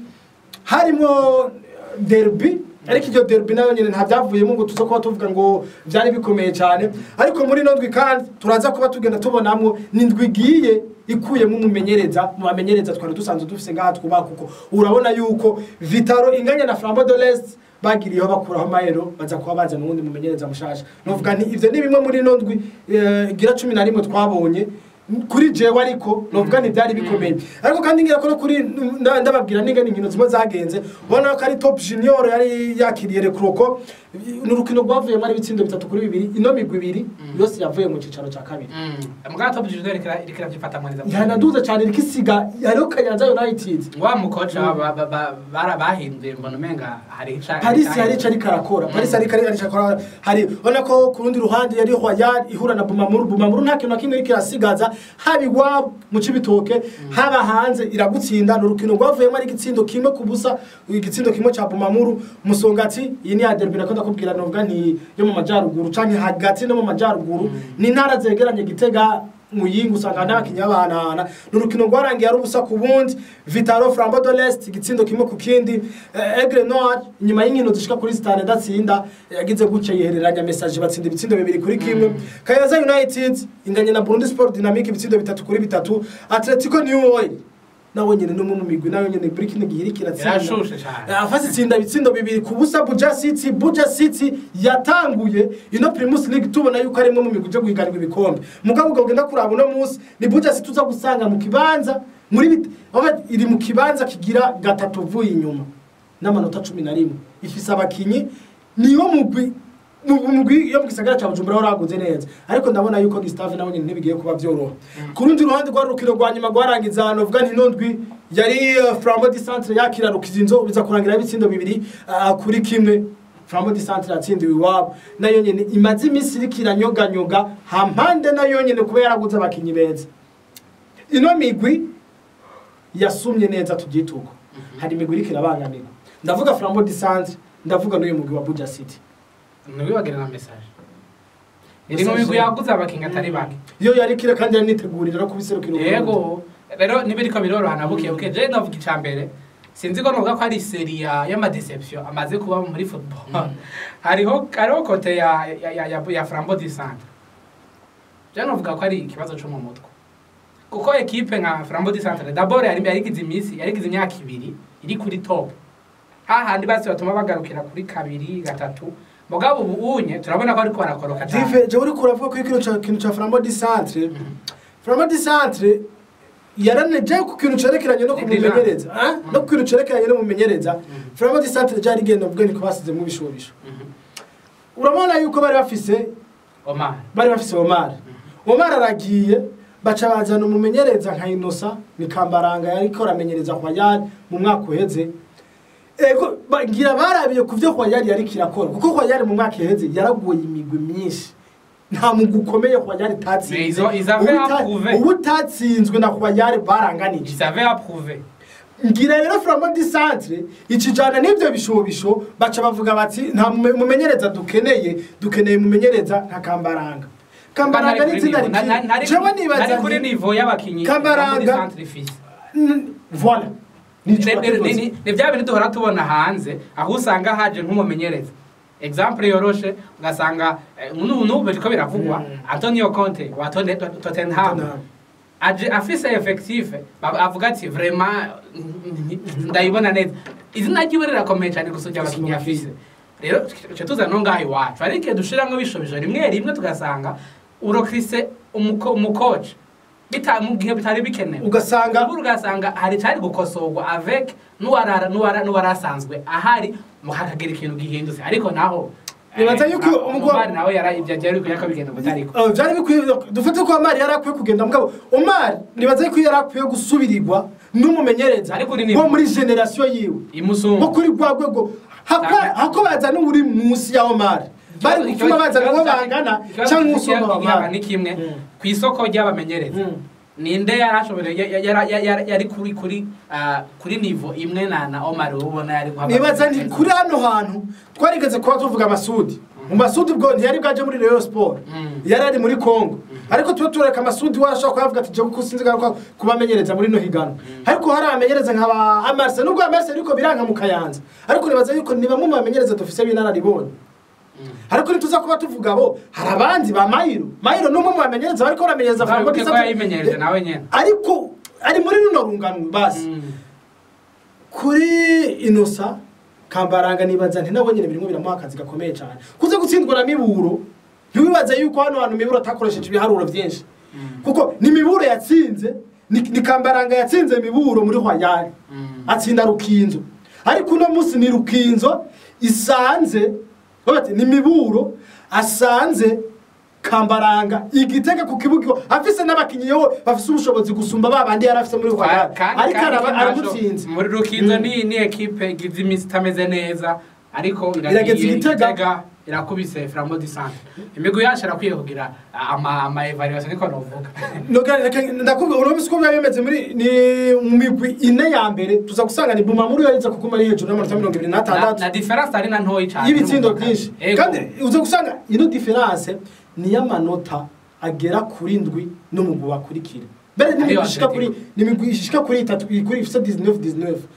harimo derby ariko iryo derby nayo nyine nta byavuyemo ngo tuza kuba tuvuga ngo byari bikomeye cyane ariko muri ino ndwi kandi turaza kuba tugenda tubonamo ni indwi igiye ikuyemo umumenyereza mu bamenyereza twari dusanzwe dufise ngaha twubaha kuko urabona yuko vitaro inganya na flambo de l'est bagiriyeho bakuraho amayero baza kuba bazana uwundi mumenyereza mushasha novuga nti ivyo ni bimwe muri ino ndwi eh, igira cumi na rimwe twabonye kuri jewe ariko novuga nti byari bikomeye ariko kandi ngira ko no kuri nda- ndababwira n'ingene inkino zimwe zagenze ubona ko ari top junior yari yakiriye rekroko ni urukino rwavuyemo ari ibitsindo bitatu kuri bibiri ino migwi ibiri yose yavuye mu cicaro cya kabiri mbwa top junior iriko iravyifata neza yanaduze cyane iriko isiga hariho kayanza united wa mukoca ba- ba- ba- bara bahinduye mbona umenga hari ica paris yari ico ariko arakora paris ariko ariko arakora hari ubona ko ku rundi ruhande yari royal ihura na bumamuru bumamuru nta kintu na kimwe iriko irasigaza haba iwabo mu cibitoke haba hanze iragutsinda ni urukino rwavuyemo ari igitsindo kimwe ku busa igitsindo kimwe ca bumamuru musongati iyi ni ya derby nako ndakubwira novuga nti yo mu majyaruguru canke hagati no mu majyaruguru ni intara zegeranye gitega muyinga usanga n'abakinnyi bahanahana ni urukino rwarangiye ari ubusa ku bundi vitaro flambo de l'est igitsindo kimwe ku kindi Eh, aigle noir inyuma y'inkino zishika kuri zitanu idatsinda yagize gutya yihereranya message batsinda ibitsindo bibiri kuri kimwe kayaza united inganye na burundi sport dynamic ibitsindo bitatu kuri bitatu atletico new oil nawe nyene no mu migwi nawe nyene muri kino gihe iriko iratsinda Yarashushe cane. afase itsinda ibitsindo bibiri ku busa buja city buja city yatanguye ino primus league tubona yuko ari imwe mu migwi ije guhiganirwa ibikombe mugabo ubwo ugenda kuraba uno munsi ni buja city uza gusanga mu kibanza muri bit- aho iri mu kibanza kigira gatatu uvuye inyuma n'amanota cumi na rimwe ifise abakinyi niwo mugwi mu mugwi yo mu gisagara cya bujumbura wari waguze neza ariko ndabona yuko gustave nawe nyine ntibigiye kuba byoroha ku rundi ruhande rwa rukino rwa nyuma rwarangiza ahantu uvuga nti nundwi yari eh, flambo di centre yakira rukizinzo biza kurangira ibitsindo bibiri ah, kuri kimwe flambo di centre yatsindiwe iwabo nayo nyine imaze iminsi iriko iranyoganyoga hampande nayo nyine kuba yaraguze abakinyi beza ino migwi yasumye neza tubyituko hari imigwi iriko irabangamirwa ndavuga flambo di centre ndavuga n'uyu mugwi wa buja city ntibibagire na message iri mu migwi yaguze abakinga atari bake iyo yari kire kandi yanitegurira no kubiserukira Uburundi. yego rero nibiriko birorohana buke buke je ndavuga icya mbere sinzi ko novuga ko ari seri ya y'amadeception amaze kuba muri football hariho hariho kote ya ya ya, ya, ya flambo di centre je novuga ko ari ikibazo cyo mu mutwe kuko ekipe nka flambo di centre d'abord yari yarigize iminsi yarigize imyaka ibiri iri kuri top hahandi basi batuma bagarukira kuri kabiri gatatu mugabo ubu unye turabona ko ariko barakoroka cyane dive je uri kuravuga ko ikintu ca kintu ca flambo di centre flambo di centre yaraneje ku kintu cerekeranye no kumumenyereza ah? no ku kintu cerekeranye no mumenyereza flambo di centre ryari rigenda ubwo niko basize mu bishobisho Mhm. urabona yuko bari bafise Omar bari bafise Omar Omar aragiye baca bazana umumenyereza nka Inosa ni Kambaranga yariko aramenyereza kwa Yari mu mwaka uheze ego bagira barabiye ku byo kwa Yari yari kirakora kuko kwa Yari mu mwaka uheze yaraguye imigwi myinshi nta mugwi ukomeye kwa Yari tatsinze Izo- ils avaient Ubu ta- approuvé. ubu utatsinzwe na kwa Yari baranganije ils avaient approuvé ngira rero flambo di centre ikijana n'ibyo bishobisho baca bavuga bati nta mume- mumenyereza dukeneye dukeneye mumenyereza nka kambaranga kambaranga ni itsinda rikiri jewe nibaza nari kuri nti nivo y'abakinyi Kambaranga. muri centre fils n- voilà Nico Ni- ni- bakivuze. ni ni bya bintu duhora tubona hanze aho usanga haje nk'umumenyereza example yoroshe ugasanga eh, n'ubu n'ubu biriko biravugwa Mm. antonio conte wa Tone- Tot- tottenham Tottenham. aje afise effective ba- avuga ati vraiment ndayibona neza izina ryiwe rirakomeye cyane gusubya abakinnyi afise rero twe tuza no ngaho iwacu ariko iyo dushiramwo bishobisho rimwe rimwe tugasanga urokrise umuko- umukoci bita mu gihe bitari bikenewe ugasanga ubu ugasanga hari cyari gukosorwa avec n'uwarara n'uwara n'uwarasanzwe ahari mu hakagira ikintu gihindutse ariko naho Nibaza yuko eh, umugwa- umubari nawe yara ibyo byari bikwiye ko bigenda butariko Uh, vyari bikwiye dufate ko Omar yari akwiye kugenda mugabo Omar nibaza ko yari akwiye gusubirirwa n'umumenyereza Ariko uri ni- nko muri generation yiwe nko imusumba kuri rwa rwego hako hako bazana uri munsi ya Omar bari gutuma bazana uwo bangana cyangwa usumba Omar ni kimwe Mm. ku isoko ry'abamenyereza Mm. ninde yarashoboye ya- ya- ya- ya- yari kuri kuri ah, kuri nivo imwe na na Omar ubona yari guhabwa nibaza nti kuri hano hantu twarigeze kuba tuvuga Masudi mu Masudi bwo ntiyari bwaje muri Rayon Sport Mm. yari ari muri Congo ariko tuba tureka Masudi warashobora kuyavuga ati je kuko sinzi garuka kubamenyereza muri no higano ariko hari abamenyereza nka ba Amarse nubwo Amarse ariko biranka mu Kayanza ariko nibaza yuko ni bamwe mu bamenyereza dufise b'inararibonye ariko nituza kuba tuvuga bo hari abandi ba Mayiro Mayiro n'umwe mu bamenyereza bariko baramenyereza Flambeau Uzabuke ko Gisate. yayimenyereje nawe nyene ariko ari muri runo rungano basi Mm. kuri inosa kambaranga nibaza nti nabo nyine birimo biramuha akazi gakomeye cyane kuze gutsindwa na miburo ntiwibaze yuko hano hantu miburo atakoresheje ibiharuro byinshi Mm. kuko ni miburo yatsinze ni, ni kambaranga yatsinze miburo muri hwayari Mm. atsinda rukinzo ariko uno munsi ni rukinzo isanze bati ni miburo asanze kambaranga igitega ku kibuga afise n'abakinyi yo bafise ubushobozi gusumba ba bandi yari afise muri hwayari kandi ariko kandi araba- ntaco- aramutsinze muri rukinzo Mm. ni ni ekipe igize iminsi itameze neza ariko Irageze iragiye igitega. igitega irakubise flambo di centre imigwi yacu irakwiye kugira ama ama evaluation niko novuga Noga- reka- ndakubwira urabona uko biba bimeze muri ni mu migwi ine ya mbere tuza gusanga ni bumamuru yariza kuguma ari hejuru y'amanota mirongo ibiri na, n'atandatu na difference ari na ntoyi cyane y'ibitsindo n'umugabo. byinshi Ego. kandi uza gusanga ino diferanse ni iy'amanota agera kuri ndwi n'umugwi wakurikira mbere Ariyo n'imigwi ishika kuri Atletico. n'imigwi ishika kuri itatu kuri ifite 19 19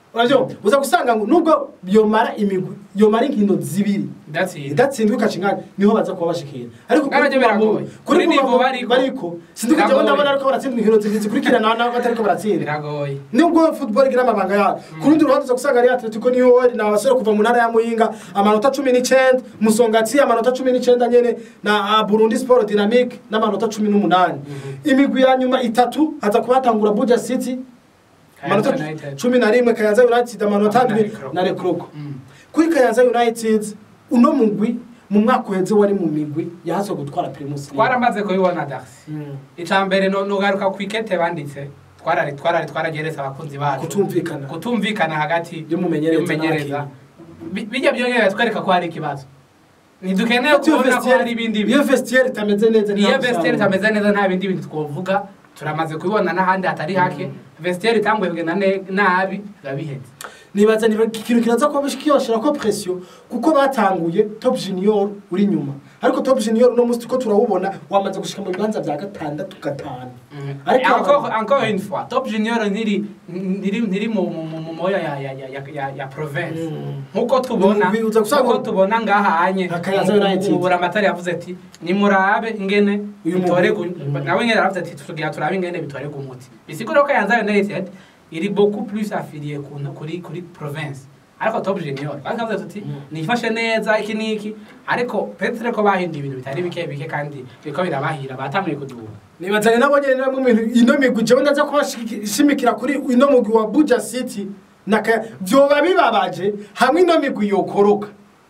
urabyo uza gusanga ngo nubwo yomara imigwi yomara inkino zibiri idatsinda idatsindwa ikacingana niho baza kuba bashikira ariko kuri N'abajya kuva mu- biragoye. kuri Kuri kuva nivo mu- bariko. bariko sinzi ko Biragoye. ndabona ariko baratsindwa inkino zibiri zikurikirana nabo batariko baratsinda biragoye nubwo football igira amabanga yayo ku rundi ruhande uza gusanga ari atletico niyo ni abasore kuva mu ntara ya muyinga amanota cumi n'icyenda musongatsi amanota cumi n'icyenda nyene na ah, burundi sport dynamique n'amanota cumi n'umunani imigwi ya nyuma itatu haza kuba hatangura buja city amanota Kayanza United. cumi na rimwe kayanza united amanota Na ndwi Rekroko. na rekroko Mm. kuri kayanza united uno mugwi mu mwaka uheze wari mu migwi yahaze gutwara primus League. twaramaze kubibona darisi Mm. icya mbere no- nugaruka ku ikete banditse twarari twarari twarageretse abakunzi bacu kutumvikana kutumvikana hagati Y'umumenyereza y'umumenyereza Bi- bijya byongera twereka ko hari ikibazo ntidukeneye Iyo kubona ko vestiaire- hari ibindi iyo bintu vestiaire itameze neza iyo nta vestiaire musaruro. itameze neza nta bindi bintu twovuga turamaze kubibona n'ahandi hatari hake vestiaire itanguye kugenda ne- nabi biba bihetse nibaza niba ikintu kiraza kuba kiyoshyira ko presiyo kuko batanguye top junior uri inyuma ariko top junior uno munsi tuko turawubona wamaze gushika mu bibanza bya gatandatu gatanu Ariko- encore encore une fois top junior ntiri ntiri ntiri mu mu- mu mu moya ya ya ya ya ya, ya province Mm. nkuko tubona Umugwi uza gusanga- nkuko tubona ngaha anye Akayanza United. buramatari yavuze ati nimurabe ingene Uyu bitore mugwi. gu- nawe ingene yaravuze ati tugira turabe ingene bitore umuti bisigura ko Kayanza United iri beaucoup plus affilié ku kuri kuri province ariko top junior bakavuze tuti Mm. nifashe neza iki niki ariko petre ko bahinduye ibintu bitari bike bike kandi biko birabahira batanguye kuduha nibaza ni nabo nyene namwe mu bintu ino migwi jewe ndaza kuba shimikira kuri ino mugwi wa buja city na Kaya- vyoba bibabaje hamwe ino migwi yokoroka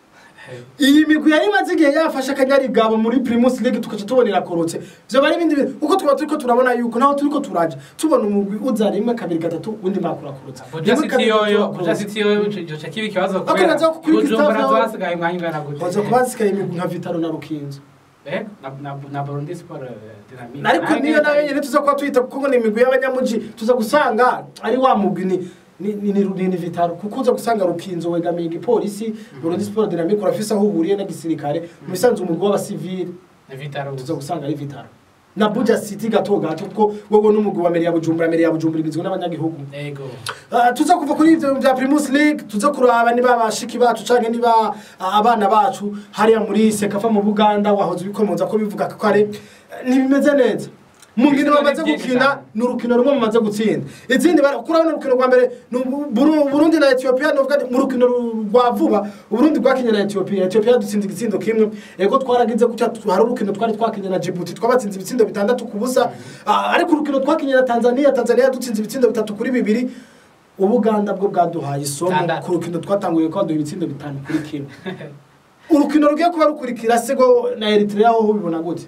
iyi migwi yari imaze igihe yafashe akanyarigabo muri primus league tukaca tubona irakorotse vyoba ari ibindi bintu kuko tuba turiko turabona yuko naho turiko turaja tubona umugwi uza rimwe kabiri gatatu undi mwaka urakorotse Buja Rimwe, City kabiri, gatatu yoyo urakorotse. Buja City yoyo ico ico kiba ikibazo Ariko kubera naza kuri Bujumbura Gustave- twasigaye umwanya ungana gute baza kuba hasigaye imigwi nka vitaro na rukinzo Eh, na na na Burundi Sport eh, Dynamique ariko niyo nayo nyine tuza kuba tuyita kuko ni imigwi y'abanyamuji tuza gusanga ari wa mugwi ni ni ni ni ni vitaro kuko uza gusanga rukinzo wegamiye igipolisi Burundi Sport Dynamique urafise aho uhuriye na gisirikare mu bisanzwe umugwi w'abasivili ni Vitaro tuza gusanga ari vitaro na Buja City gato gato kuko wowe n'umugwi wa Meri ya Bujumbura Meri ya Bujumbura igizwe n'abanyagihugu ego Ah, tuza kuva kuri ivyo bya Primus League tuza kuraba niba bashiki bacu canke niba ah, abana bacu hariya muri Sekafa mu Buganda wahoze bikomoza ko bivuga ko ari ntibimeze neza mu nkino bamaze gukina ni urukino rumwe mumaze gutsinda izindi bara- kurabona urukino rwa mbere ni Ubu- Buru- Burundi na Ethiopia novuga nti mu rukino ru- rwa vuba Uburundi bwakinye na Ethiopia Ethiopia dutsinze igitsindo kimwe ego twaragize gutya tu- hari urukino twari twakinye na Djibouti twabatsinze ibitsindo bitandatu ku busa Ah, ariko urukino twakinye na Tanzania Tanzania dutsinze ibitsindo bitatu kuri bibiri ubuganda bwo bwaduhaye isomo Tandatu. ku rukino twatanguye kwaduha ibitsindo bitanu kuri kimwe urukino rugiye kuba rukurikira sego na eritrea ho ubibona gute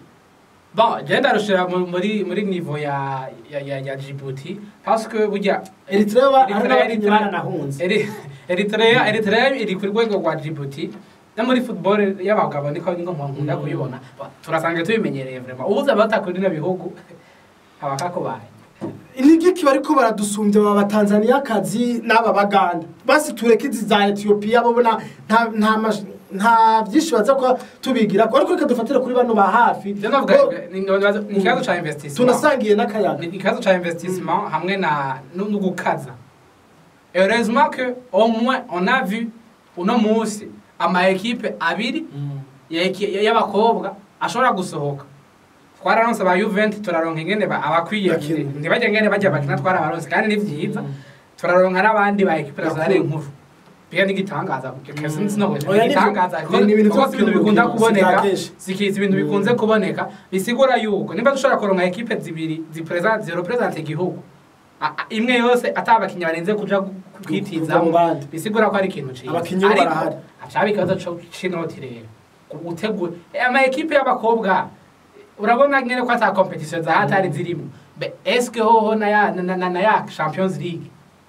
bon je ndarushira mu- muri muri niveau ya ya ya, ya Djibouti parce que burya eritrea ba- hari Eritrea- n'abakinnyi Eritrea- baranahunze Eri- Eritrea Eritrea iri ku rwego rwa Djibouti no muri football y'abagabo niko niko nkunda Mm. kuyibona Ba- turasanga tubimenyereye vraiment ubuze abatakuri no bihugu abakakubaye nigiki bariko baradusumbya aba batanzaniyakazi n'aba baganda basi tureke izi za etiyopiya bo na- nta nta mash- nta byinshi baza kuba tubigira ariko reka dufatire kuri bano ba hafi je navuga Bo- ni ni ikibazo ca investissement tunasangiye n'akayaga ni ikibazo ca investissement hamwe na no no gukaza heureusement que au moins on a vu uno munsi ama equipe abiri ya eki- y'abakobwa ashobora gusohoka twararonse ba Juventus turaronka ingene ba- abakwiye Bakina. ntibajya ngene bajya bakina twarabaronse kandi ni vyiza turaronka n'abandi ba equipe zari Bakuru. nkuru biga n'igitangaza sinzi no Oya, ni igitangaza byo- ni- ni ibintu kuko si ibintu bikunda by'urukino, kuboneka si kenshi. sikiza ibintu Mm. bikunze kuboneka bisigura yuko nimba dushobora kuronka equipe zibiri zipresent zirepresent igihugu a- a- imwe yose atabakinnyi barenze kuja gu- Kuva kwitizamo mu bandi. bisigura ko ari ikintu ciza Abakinyi bo barahari. acaba ikibazo co c'inoti rero gutegura ama equipe y'abakobwa urabona nyene ko ata competition za hatari zirimo Be- eske hoho na ya na, na, na ya Champions League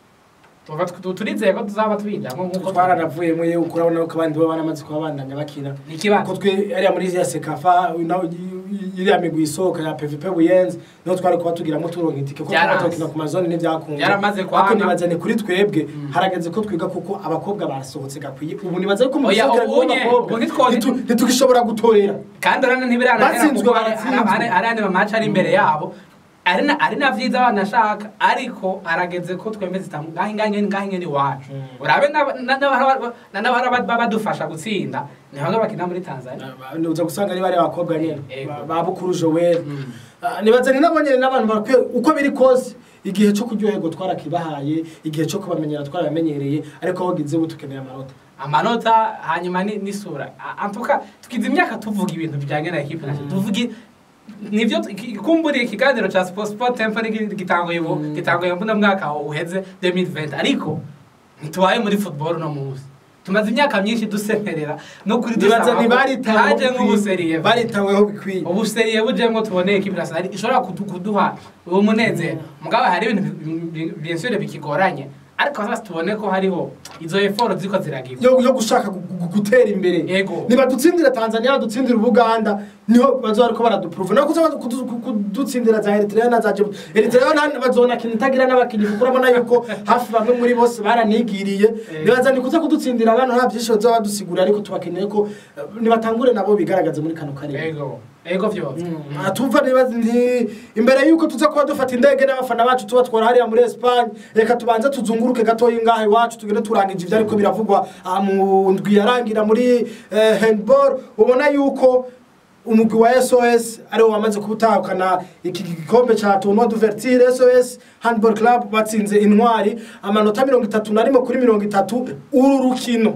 tuva tu- turizeye ko tuzaba tubijamwo nkuko twaranavuyemo yewe urabona ko abandi bo baramaze kuba bandanya bakina ni ikibazo ko twe ariya muri ya sekafa naho iriya migwi isohoka ya pvp buyenzi niho twari kuba tugiramo turonka itike kuko Byaranze. twatokina ku mazone ntibyakunda Byaramaze kwanga. ariko nibazane kuri twebwe Mm. harageze ko twiga kuko abakobwa basohotse gakwiye ubu nibaze ko mu Oya, gisokera ubunye, rw'abakobwa ubu ntitwo- ntitu- ntitugishobora gutorera kandi urane ntibirananira Batsinzwe, kuko baratsinzwe. ari andi mamaci ari imbere yabo ari na ari na vyiza banashaka ariko arageze ko twemeze itamu ngahe ngahe ngahe ngene iwacu Mm. urabe n'aba- na- n'abahora- na- n'abahora baba badufasha gutsinda ni bamwe bakina muri tanzania uza gusanga ari bariya bakobwa nyine Yego. ba- ba bukuru joel Mm. Ah, nibaza ni nabo nyine n'abantu barakwiye uko biri kose igihe cyo kuryoherwa twarakibahaye igihe cyo kubamenyera twarabamenyereye ariko aho gize ubu tukeneye amanota amanota hanyuma ni- n'isura A- antuka tukiza imyaka tuvuga ibintu bijyanye na ekipe nationale tuvuge nivyo tu- kumburiye ikiganiro ca sport sport tempo gitanguye ubu Mm. gitanguye mbona mwaka uheze 2020 ariko ntitubaye muri football no munsi tumaze imyaka myinshi dusemerera no kuri nibaza dusaba ko haje ntibaritaweho nk'ubuseriye baritaweho bikwiye ubuseriye bujemwo tuboneye ekipe nationale ishobora kudu- kuduha uwo munezero mugabo hari ibintu bi- bi- bien sûr bikigoranye ariko sasa tubone ko hariho izo effort ziko ziragirwa yo yo gushaka gu- gu- gutera imbere Yego. nibadutsindira tanzania badutsindira ubuganda niho bazoba ariko baraduprove no kuza kudu- ku- kudutsindira za eritrea na za Djibouti. eritrea na- bazonakina itagira n'abakinnyi kuko urabona yuko hafi bamwe muri bose baranigiriye Eh. nibaza ni kuza kudutsindira abantu nta byinshi bazoba badusigura ariko tubakeneye ko eh, nibatangure nabo bigaragaze muri kano karere ego ego vyose Mm. tumva nibaza nti imbere yuko tuza kuba dufata indege n'abafana bacu tuba twara hariya muri Espagne reka tubanze tuzunguruke gatoya ngaha iwacu tugende turangije ibyo ariko biravugwa ah, mu ndwi yarangira muri eh, handball ubona yuko umugwi wa SOS ariwo wamaze kubutahukana iki gikombe ca tournoi d'ouverture SOS handball club batsinze intwari amanota mirongo itatu na rimwe kuri mirongo itatu uru rukino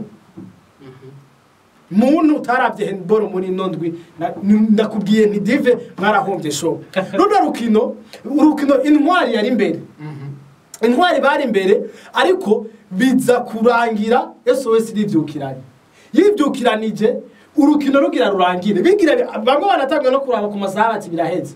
muntu utarabye handball muri ino ndwi na- ni- ndakubwiye nti dive mwarahombye show runo rukino urukino intwari yari imbere intwari bari imbere ariko biza kurangira sos rivyukiranye yivyukiranije urukino rugira rurangire bigira bamwe banatangiye no kuraba ku masaha bati biraheze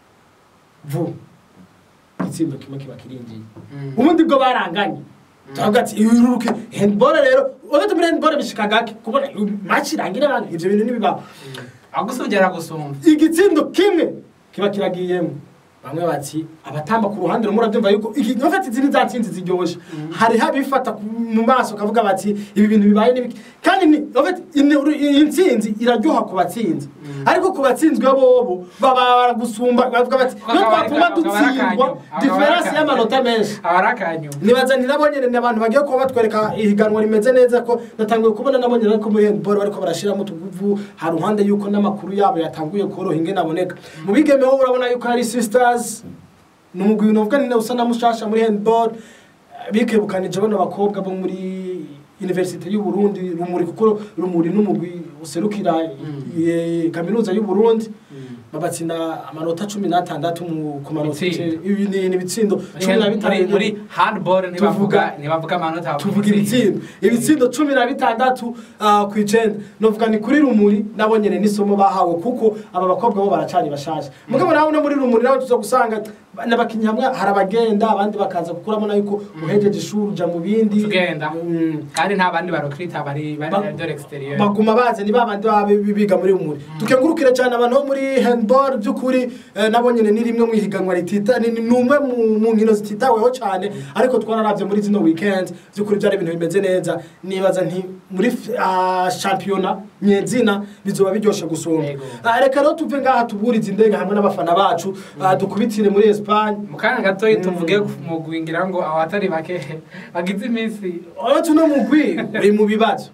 vu igitsindo kimwe kiba kirinjiye ubundi bwo baranganye turavuga ati uru rukino handball rero uretse muri handball bishika gake kubona match irangira abantu ivyo bintu ntibibaho agusumbyera gusumva igitsindo kimwe kiba kiragiyemo bamwe bati abatamba ku ruhande rumwe urabyumva yuko iki ntufate izindi za ntsinzi ziryoshe hari habifata ku- mu maso kavuga bati ibi bintu bibaye n'ibiki kandi ni ufate ini- iyi ntsinzi iraryoha ku batsinzi ariko ku batsinzwe bobo baba baragusumba bavuga bati Kuko iyo akaba ari- twatuma akaba ari dutsindwa akanyu, akaba ari diferansi akanyu. y'amanota menshi aba ari akanyuma nibaza ni nabo nyene ni abantu bagiye kuba batwereka ihiganwa rimeze neza ko natanguye kubona nabo nyene ko muri handball bariko barashiramo utuguvu hari ruhande yuko n'amakuru yabo yatanguye koroha ingene aboneka mu bigeme ho urabona yuko hari sisters ni umugwi novuga ni usa na mushasha muri handball bikebukanije bano bakobwa bo muri universite y'u Burundi rumuri kuko rumuri n'umugwi userukira eh, kaminuza y'u Burundi babatsinda amanota cumi n'atandatu mu ku manota Ibitsindo. ibi ni ni ibitsindo cumi na muri bitanu muri handball ntibavuga Tuvuga- ntibavuga amanota tuvuga ibitsindo ibitsindo cumi na bitandatu ah, ku icenda novuga ni kuri rumuri nabo nyene n'isomo bahawe kuko aba bakobwa bo baracari bashaje mugabo nawe no muri rumuri nawe tuza gusanga n'abakinnyi hamwe hari abagenda abandi bakaza kuko urabona yuko uhejeje ishuri uja mu bindi tugenda Mm. kandi nta bandi barokrita bari Ba- bari de l'extérieur baguma bazi ni babandi baba bi- biga muri rumuri tukengurukire cyane abantu bo muri handball by'ukuri eh, nabo nyene ni rimwe mu ihiganwa ritita ni ni umwe mu- mu nkino zititaweho cyane ariko twararavye muri zino weekend by'ukuri byari ibintu bimeze neza nibaza nti muri f- ah, shampiyona nyezina bizoba biryoshe gusumba Yego. Ah, reka rero tuve ngaha tuburize indege hamwe n'abafana bacu ah, dukubitire muri Espagne mu kanya gatoya tuvuge mu gwingira ngo abatari bake bagize iminsi uretse uno mugwi uri mu bibazo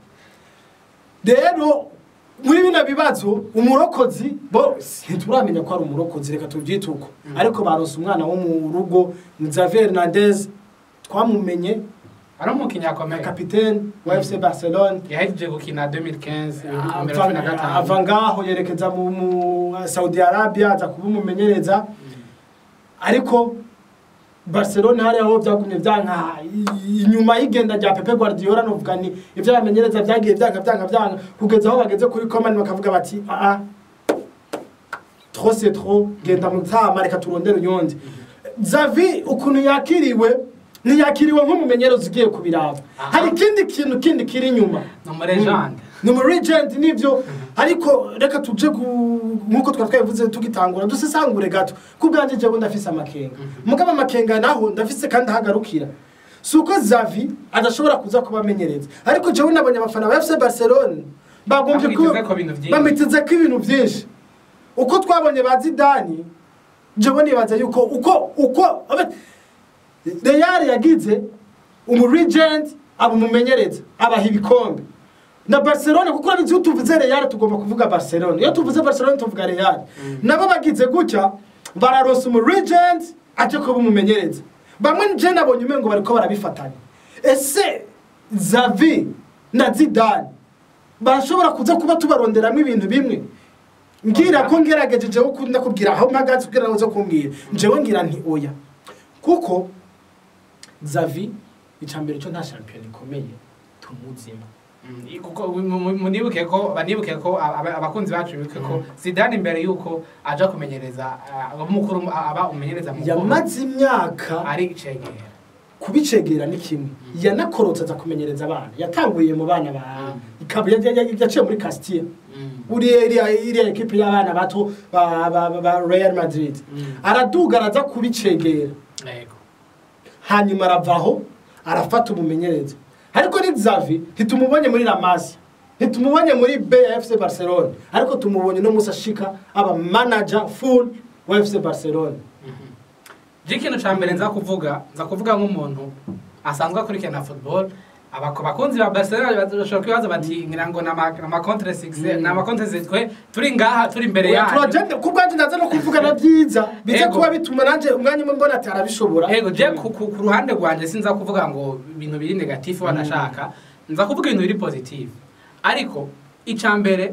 rero muri bino bibazo umurokozi bo ntituramenya ko ari umurokozi reka tubyite uko ariko baronse umwana wo mu rugo ni Xavier Hernandez twamumenye ari umukinnyi nka akomeye kapitene wa FC Barcelone yahejeje gukina 2015 ibihumbi bibiri na cumi na gatanu ava ngaho yerekeza mu mu Saudi Arabia aza kuba umumenyereza ariko Barcelona hariya ho byagumye byanka i- inyuma y'igenda rya Pepe Guardiola novuga ni ivyo bamenyereza byagiye byanka byanka byanka kugeza aho bageze kuri Coman bakavuga bati ah ah trop c'est trop genda mu tama reka turondere uyondi Xavi ukuntu yakiriwe ntiyakiriwe nk'umumenyereza ugiye kubiraba Aha. hari ikindi kintu kindi kiri inyuma ni umuregende ni umu regent nibyo ariko reka tuje ku- nk'uko twari twabivuze tugitangura dusesangure gato ku bwanjye jewe ndafise amakenga mugabo amakenga naho ndafise kandi ahagarukira si uko zavi adashobora kuza kubamenyereza ariko jewe nabonye abafana ba fc barcelone bagombye Bamwitezeko ibintu vyinshi. bamiteze ko ibintu byinshi uko twabonye ba zidani jewe nibaza yuko uko uko abe- Real yagize umurigent aba umumenyereza abaha ibikombe na Barcelona kuko urabizi iyo tuvuze Real tugomba kuvuga Barcelona iyo tuvuze Barcelona tuvuga Real nabo bagize gutya bararosa umurigent aje kuba umumenyereza bamwe je nabonye umengo bariko barabifatanya ese Xavi na Zidane barashobora kuza kuba tubaronderamo ibintu bimwe ngira ko ngerageje jewe ukunda kubwira aho mpagaze kugira ngo uze kumbwira jewe ngira nti oya kuko Xavi icambere cyo nta shampiyona ikomeye tumuzima Mm, kuko mu- mu- munibuke ko banibuke ko aba- abakunzi bacu bibuke ko Zidane imbere yuko aja kumenyereza ah, umukuru aba umenyereza mukuru yamaze imyaka ari cegera kubicegera ni kimwe yanakorotse aza kumenyereza abana yatanguye mu bana ba ikaba ya- ya- ya- yaciye muri Castilla uriya iriya iriya ekipe y'abana bato ba, ba, ba, ba Real Madrid Mm. araduga araza kubicegera yego hanyuma aravaho arafata umumenyereza ariko ni Xavi ntitumubonye muri La Masia ntitumubonye muri BFC Barcelona ariko tumubonye no musa shika aba manager full wa FC Barcelona je ikintu ca mbere nza kuvuga nza kuvuga nk'umuntu asanzwe akurikirana football abako bakunzi ba Barcelona bashobora kwibaza bati ngira ngo na ma contre six na ma contre six twe turi ngaha turi imbere Oya, yanyu turagenda ku bwanjye ndaza no kuvuga na byiza biza Ego. kuba bituma nanjye umwanya umwe mbona ati arabishobora Ego je ku, ku, ku ruhande rwanje sinza kuvuga ngo ibintu biri negatif wanashaka nza kuvuga ibintu biri positive ariko ica mbere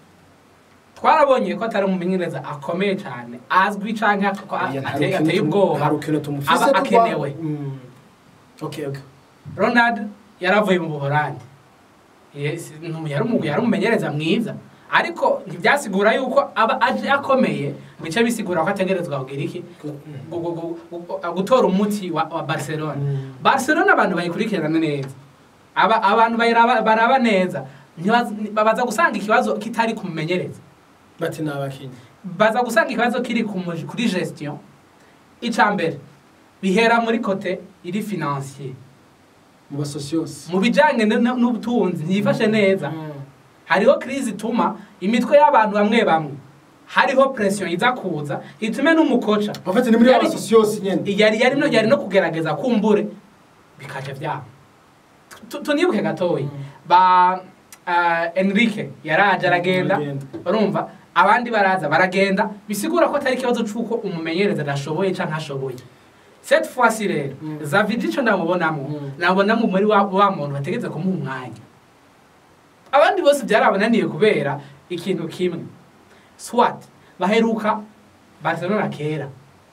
twarabonye ko atari umumenyereza akomeye cyane azwi canke ak- ko a- Oya, nta ateye rukino ateye tumu- ubwoba nta rukino tumufise aba kuba- akenewe Mm. okay okay ronald yaravuye mu buholandi Yes, ntu- yari umu- yari umumenyereza mwiza ariko ntibyasigura yuko aba aje akomeye bice bisigura ko ategerezwa kugira iki gu- gu- gu- gu- gutora umuti wa, wa barcelona Mm. barcelona abantu bayikurikirana neza aba, abantu bayiraba- baraba neza Ntibaz- babaza gusanga ikibazo kitari kumumenyereza bati ni abakinnyi baza gusanga ikibazo kiri ku mu- kuri gestion icya mbere bihera muri kote iri financier mu basosiyose mu bijyanye n- n- n'ubutunzi ntiyifashe neza hariho crise ituma imitwe y'abantu bamwe bamwe hariho pression iza kuza itume n'umukoca bafite ni muri Yari- abasosiyose nyene yari yari no yari no kugerageza kumbure bikaje byabo Tu- tunibuke gatoyi ba uh, Enrique yaraje aragenda Aragenda. urumva abandi baraza baragenda bisigura ko atari ikibazo c'uko umumenyereza adashoboye canke ashoboye cette fois rero Mm. Xavi ico ndamubonamo Mm. nabonamo muri wa, wa muntu bategetse kumuha umwanya abandi bose byarabananiye kubera ikintu kimwe swat baheruka barcelona kera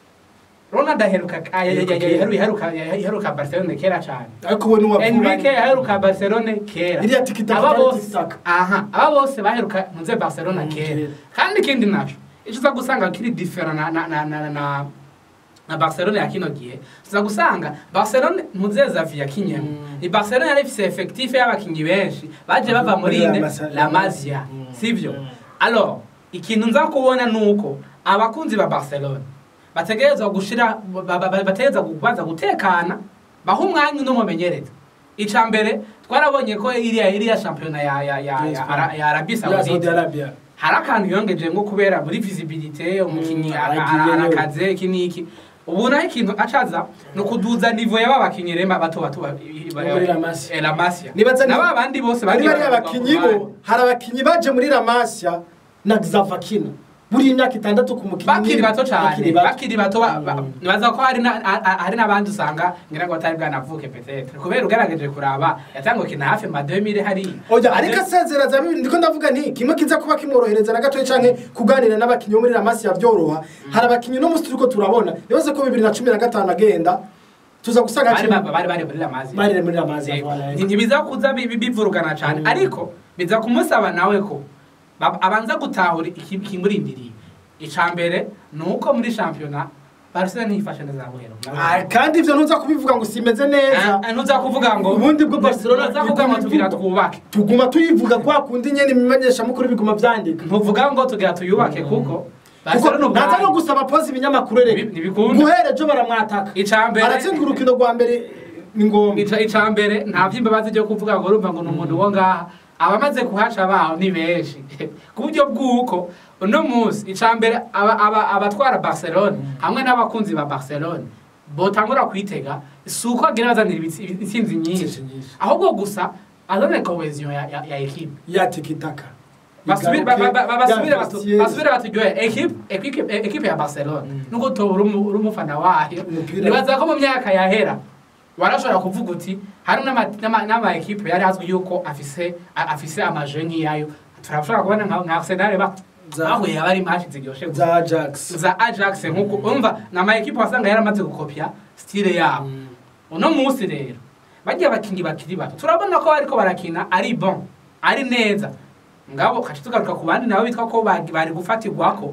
ronald aheruka ay- ay- ay- ay- yaheruka yaheruka barcelona kera cyane ariko ubu ni uwa enrique yaheruka barcelona kera iriya tikitaka aba itari bose tikitaka aha aba bose baheruka ntuze barcelona Mm, kera kera. kandi ikindi naco icyo uza gusanga kiri different na na na na, na na Barcelona ya kino gihe uza gusanga Barcelona ntuze Xavi yakinyemo Mm. ni Barcelona yari ifise effectif y'abakinyi benshi baje bava muri La ine Masa- La Masia Mm. sivyo Mm. alors ikintu nza kubona nuko abakunzi ba Barcelona bategerezwa gushira ba- ba- ba- bategerezwa kubanza gutekana baha umwanya uno mumenyereza ica mbere twarabonye ko iriya iriya shampiyona ya ya ya Yes, ya, Ara- ya Arabie ya Saudi Saoudite Arabia hari akantu yongeje nko kubera muri visibilité umukinnyi Mm, ara- aragiyeyo. ara- arakaze iki n'iki ubu naho ikintu acaza ni ukuduza nivo y'aba bakinnyi rema bato bato ba- muri La Masia. eh, La Masia Nibaza ni- na ba bandi bose bari bagiye bari baravuga abakinnyi ku bo ruhande. hari abakinnyi baje muri La Masia na Xavakina buri imyaka itandatu ku mukinnyi bakiri bato cyane bakiri bato. bakiri bato ba- ba- Mm. nibaza ko hari na- a- a- hari n'abandi usanga ngira ngo batari bwanavuke petetre kubera ugerageje kuraba yatanguye kina hafi ma 2000 hari oya ariko asezera za bibiri ndiko ndavuga nti kimwe kiza kuba kimworohereza na gatoya canke kuganira n'abakinnyi bo muri La Masia byoroha hari abakinnyi no musi turiko turabona yavuze ko bibiri na cumi na gatanu agenda tuza gusanga bari hakiri- ba- bari bari muri La Masia bari muri La Masia Yego. voilà. Nti- ntibiza kuza bi- bi- bivurugana cyane Mm. ariko biza kumusaba nawe ko ba- abanza gutahura iki- ikimurindiriye icya mbere ni uko muri shampiyona barcelona ntiyifashe neza buhero Ah, kandi ivyo ntuza kubivuga ngo simeze neza Ah, ntuza kuvuga ngo Ubundi bwo Barcelona ntuza kuvuga ngo tugira twubake tuguma tuyivuga kwa kundi nyene imimenyeshamukuru biguma vyandika ntuvuga ngo tugira tuyubake kuko kuko barcelona naza no ubwayo gusaba pozi ibinyamakuru erega Ntibi- ntibikunda. guhera ejo baramwataka icya mbere aratsindwa urukino rwa mbere ni ngombwa ica ica mbere nta vy'imbabazi byo kuvuga ngo urumva ngo ni umuntu wo ngaha abamaze kuhaca baho ni benshi ku buryo bw'uko uno munsi icambere aba- aba- abatwara barcelone hamwe n'abakunzi ba barcelone botangura kwitega si uko agira bazanira ibitsi- intsinzi nyinshi Intsinzi nyinshi. ahubwo gusa azanire cohesion ya, ya, ya ekipe ya tikitaka basubire ba- ba- ba- basubire Ya batu- Vestiaire. basubire baturyohe ekipe ekipe- ekipe ya barcelone nubwo toba uri umu- uri umufana wayo Umupira. nibaza ko mu myaka yahera warashobora kuvuga uti hari n'ama- n'ama n'ama ekipe yari azwi yuko afise a- afise amaje nk'iyayo turashobora kubona nka nka arsenal ba Za- bahuye aba ari match ziryoshe gusa. za ajax za ajax nk'uko umva ni ama ekipe wasanga yaramaze gukopya stile yabo uno munsi rero bagiye abakinnyi bakiri bato turabona ko bariko barakina ari bon ari neza ngabo kaca tugaruka ku bandi nabo bitwa ko bagi- bari gufatirwako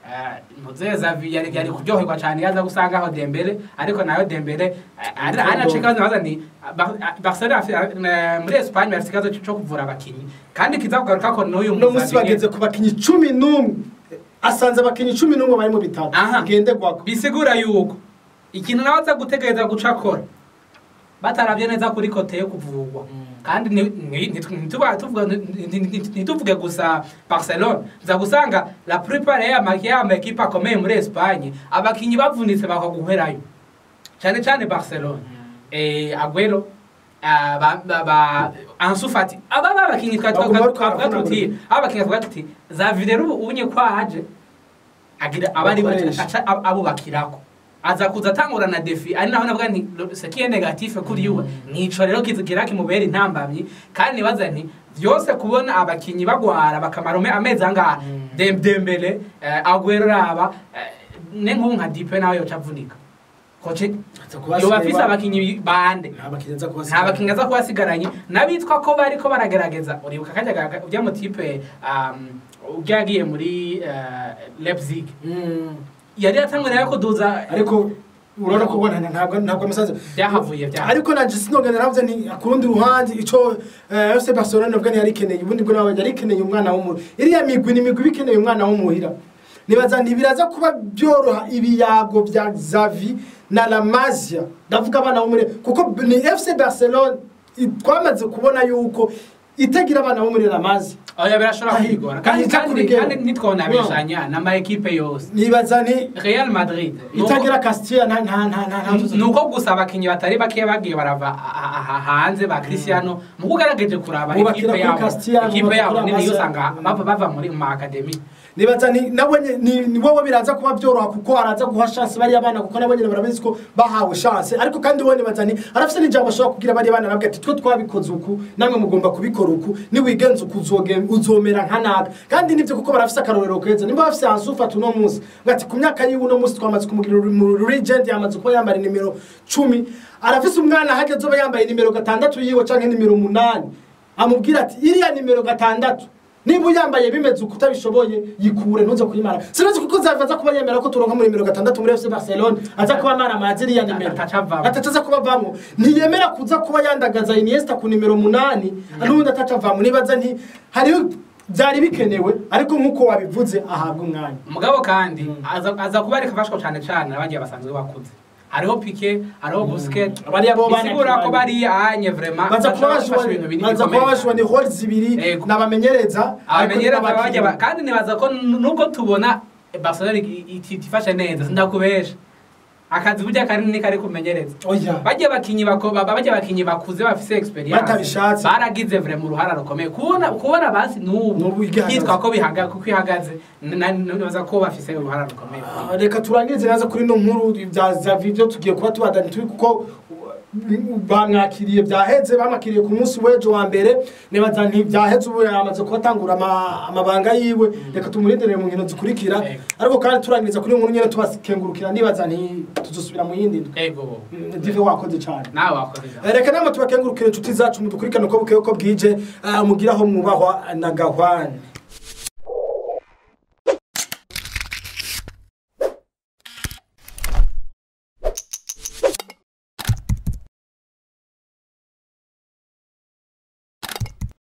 muzeza yari yari kuryoherwa cyane yaza gusanga aho dembele ariko nayo dembele eh, ari ari ace kazo nabaza ni Bar- Barcelona afi- eh, muri Espagne bafite ikibazo cyo kuvura abakinnyi kandi kiza kugaruka ko n'uyu uno munsi Muzabine- bageze ku bakinnyi cumi n'umwe asanze abakinnyi cumi n'umwe bari mu bitaro Aha. ngenderwako bisigura yuko ikintu nawe aza gutegereza guca akora batarabye neza kuri kote yo kuvurwa kandi ni- ni- ntitu- ntituba- tuvuga- ni- ni- ni- ntituvuge gusa barcelone nza gusanga la plupart y'ama y'ama ekipe akomeye muri espagne abakinnyi bavunitse bakaguherayo cyane cyane barcelone eh, aguero ah, ba- ba- ba- ansu fati aba babakinnyi Baguma bariko twavuga baravuna tuti buri- abakinnyi twavuga tuti za videro ubu unye kwaje agira abari Bakoresha. aca ab- abubakirako aza kuza atangura na defi ari naho navuga nti sekiye negative kuri yuwe nico rero kizigira kimubera intambamyi kandi nibaza nti byose kubona abakinyi bagwara bakamara ume- amezi angaha Dem- dembele eh, aguero raba eh, ne nk'ubu nka dipe nawe yoca avunika koce yoba afise abakinyi bande nta bakinnyi aza nta kubasiga bakinnyi aza kuba asigaranye n'abitwa ko bariko baragerageza uribuka kajya gaga- ujya mu tipe um, ujya yagiye muri uh, Leipzig Mm. yari yatangwe nayo kuduza ariko urabona ko ubona ntabwo ntabwo amasazi byahavuye byaha ariko nanje sinogenda navuze ni ku rundi ruhande ico eh, FC Barcelona navuga ni yari ikeneye ubundi bwo nawe yari ikeneye umwana w'umu iriya migwi ni imigwi iba ikeneye umwana w'umuhira nibaza ntibiraza kuba byoroha ibiyago bya Xavi na La Masia ndavuga abana bo muri kuko ni FC Barcelona i- twamaze kubona yuko itagira abana bo muri La Masia oya birashobora Ahi, kwigora kandi ahita kandi kurigera. kandi ntitwonabishanya n'ama ekipe yose nibaza ni Real Madrid nuko- itagira Castilla nta nta nta nta nta nuko gusa abakinnyi batari bake bagiye barava a- a- a- hanze ba Cristiano mu kugerageje kuraba Bubakira ekipe kuri yabo Cristiano, ekipe yabo bubakira nini Marcel. usanga bava bava muri mu academy nibaza ni nawe nye- ni ni wowe biraza kuba byoroha kuko araza guha chance bariya bana kuko nabo nyine barabizi ko bahawe chance ariko kandi wowe nibaza ni arafite n'ijambo ashobora kubwira bariya bana nabwo ati twe twabikoze uku namwe mugomba kubikora uku niwigenza uku uzoge- uzomera nka naka kandi nibyo kuko barafite akarorero keza nimba bafite Ansu Fati uno munsi bati ku myaka yiwe uno munsi twamaze kumugira uri- mu regent yamaze kuba yambara nimero cumi arafise umwana hageze uba yambaye nimero gatandatu yiwe canke nimero umunani amubwira ati iriya nimero gatandatu niba uyambaye bimeze uko utabishoboye yikure ntuze kuyimara sinazi kuko zaza kuba yemera ko turonka muri nimero gatandatu muri FC Barcelona aza kuba mara amazi iriya nimero Atacavamo. atacaza kuba avamo ntiyemera kuza kuba yandagaza Iniesta ku nimero munani n'ubundi atacavamo nibaza nti hariho byari bikenewe ariko nk'uko wabivuze ahabwa umwanya umugabo kandi aza aza kuba ariko afashwa cyane cyane n'abagiye basanzwe bakuze hariho pike hariho busket Bariya bo bana- bisigura ko bari anye vraiment baza kuba bashobora gufasha ibintu bashobora binini baza kuba bikomeye bashobora ni hall zibiri Yego. n'abamenyereza ariko abamenyereza n'abakinnyi. bajya ba- kandi nibaza ko n- nubwo tubona Barcelona iti- iti- itifashe neza sindakubesha akazi burya kanini kari kumenyereza oya bajya bakinyi bako baba bajya bakinyi bakuze bafise experience Batabishatse. baragize vraiment uruhara rukomeye kubona kubona basi N'ubu n'ubu igihagaze. hitwa ko bihaga kuko ihagaze na- nibaza ko bafise uruhara rukomeye Ah, reka turangirize neza kuri ino nkuru bya zavi byo tugiye kuba tubadani turi kuko uh, bamwakiriye byaheze bamwakiriye ku munsi w'ejo wa mbere nibaza nti byaheze ubu yamaze kubatangura ama- amabanga yiwe reka tumurindire mu nkino zikurikira Yego. ariko kandi turangiriza kuri iyo nkuru nyine tubakengurukira nibaza nti tuzosubira mu yindi ndwi ego Mm, dive wakoze cyane nawe wakoze ijambo. Eh, reka namwe tubakengurukire inshuti zacu mudukurikirane uko bukeye uko bwije ah, mugire aho mwubahwa na gahwane